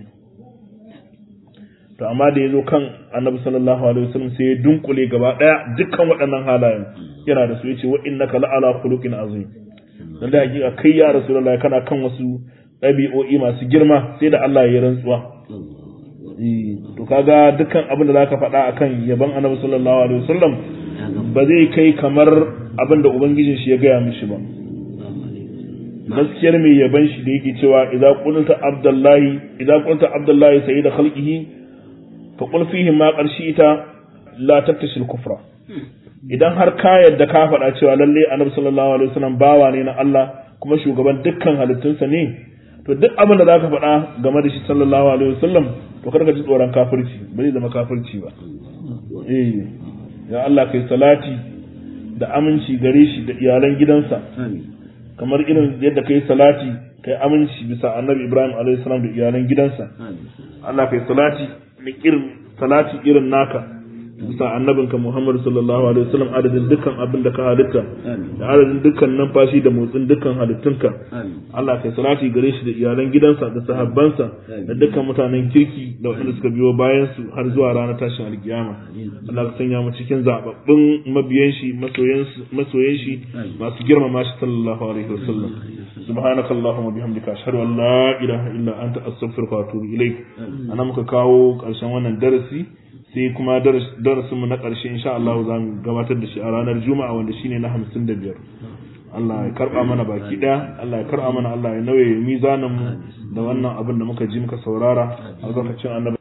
to amma da yazo kan annabi sallallahu alaihi wasallam sai ya dunkule gaba daya dukkan waɗannan halayen yana da su yace wa innaka la'ala khuluqin azim dan da hakika kai ya rasulullahi kana kan wasu ɗabi'o'i masu girma sai da Allah ya rantsuwa to kaga dukkan abin da zaka faɗa akan yaban annabi sallallahu alaihi wasallam ba zai kai kamar abin da ubangijin shi ya gaya mishi ba gaskiyar mai yaban shi da yake cewa idza qulta abdullahi idza qulta abdullahi sayyid khalqihi fa qul fihi ma qarshita la taktashil kufra idan har ka yadda ka faɗa cewa lalle annabi sallallahu alaihi wasallam bawa ne na Allah kuma shugaban dukkan halittunsa ne to duk abin da zaka faɗa game da shi sallallahu alaihi wasallam to kar ka ji tsoron kafirci ba zai zama kafirci ba eh ya Allah kai salati da aminci gare shi da iyalan gidansa kamar irin yadda kai salati kai aminci bisa annabi Ibrahim alaihi salam da iyalan gidansa Allah kai salati da irin salati irin naka bisa annabinka Muhammad sallallahu alaihi wasallam adadin dukkan abin da ka halitta da adadin dukkan numfashi da motsin dukkan halittunka Allah kai salati gare shi da iyalan gidansa da sahabbansa da dukkan mutanen kirki da waɗanda suka biyo bayan su har zuwa ranar tashin alkiyama Allah ka sanya mu cikin zababbun mabiyan shi masoyan shi masu girmama shi sallallahu alaihi wasallam subhanaka allahumma bihamdika ashhadu an la ilaha illa anta astaghfiruka wa atubu ilaik ana muka kawo karshen wannan darasi sai kuma darasinmu na ƙarshe insha Allah za mu gabatar da shi a ranar Juma'a wanda shine na hamsin da biyar. Allah ya karɓa mana baki ɗaya, Allah ya karɓa mana Allah ya nauye mizanin mu da wannan abin da muka ji muka saurara a lokacin annabi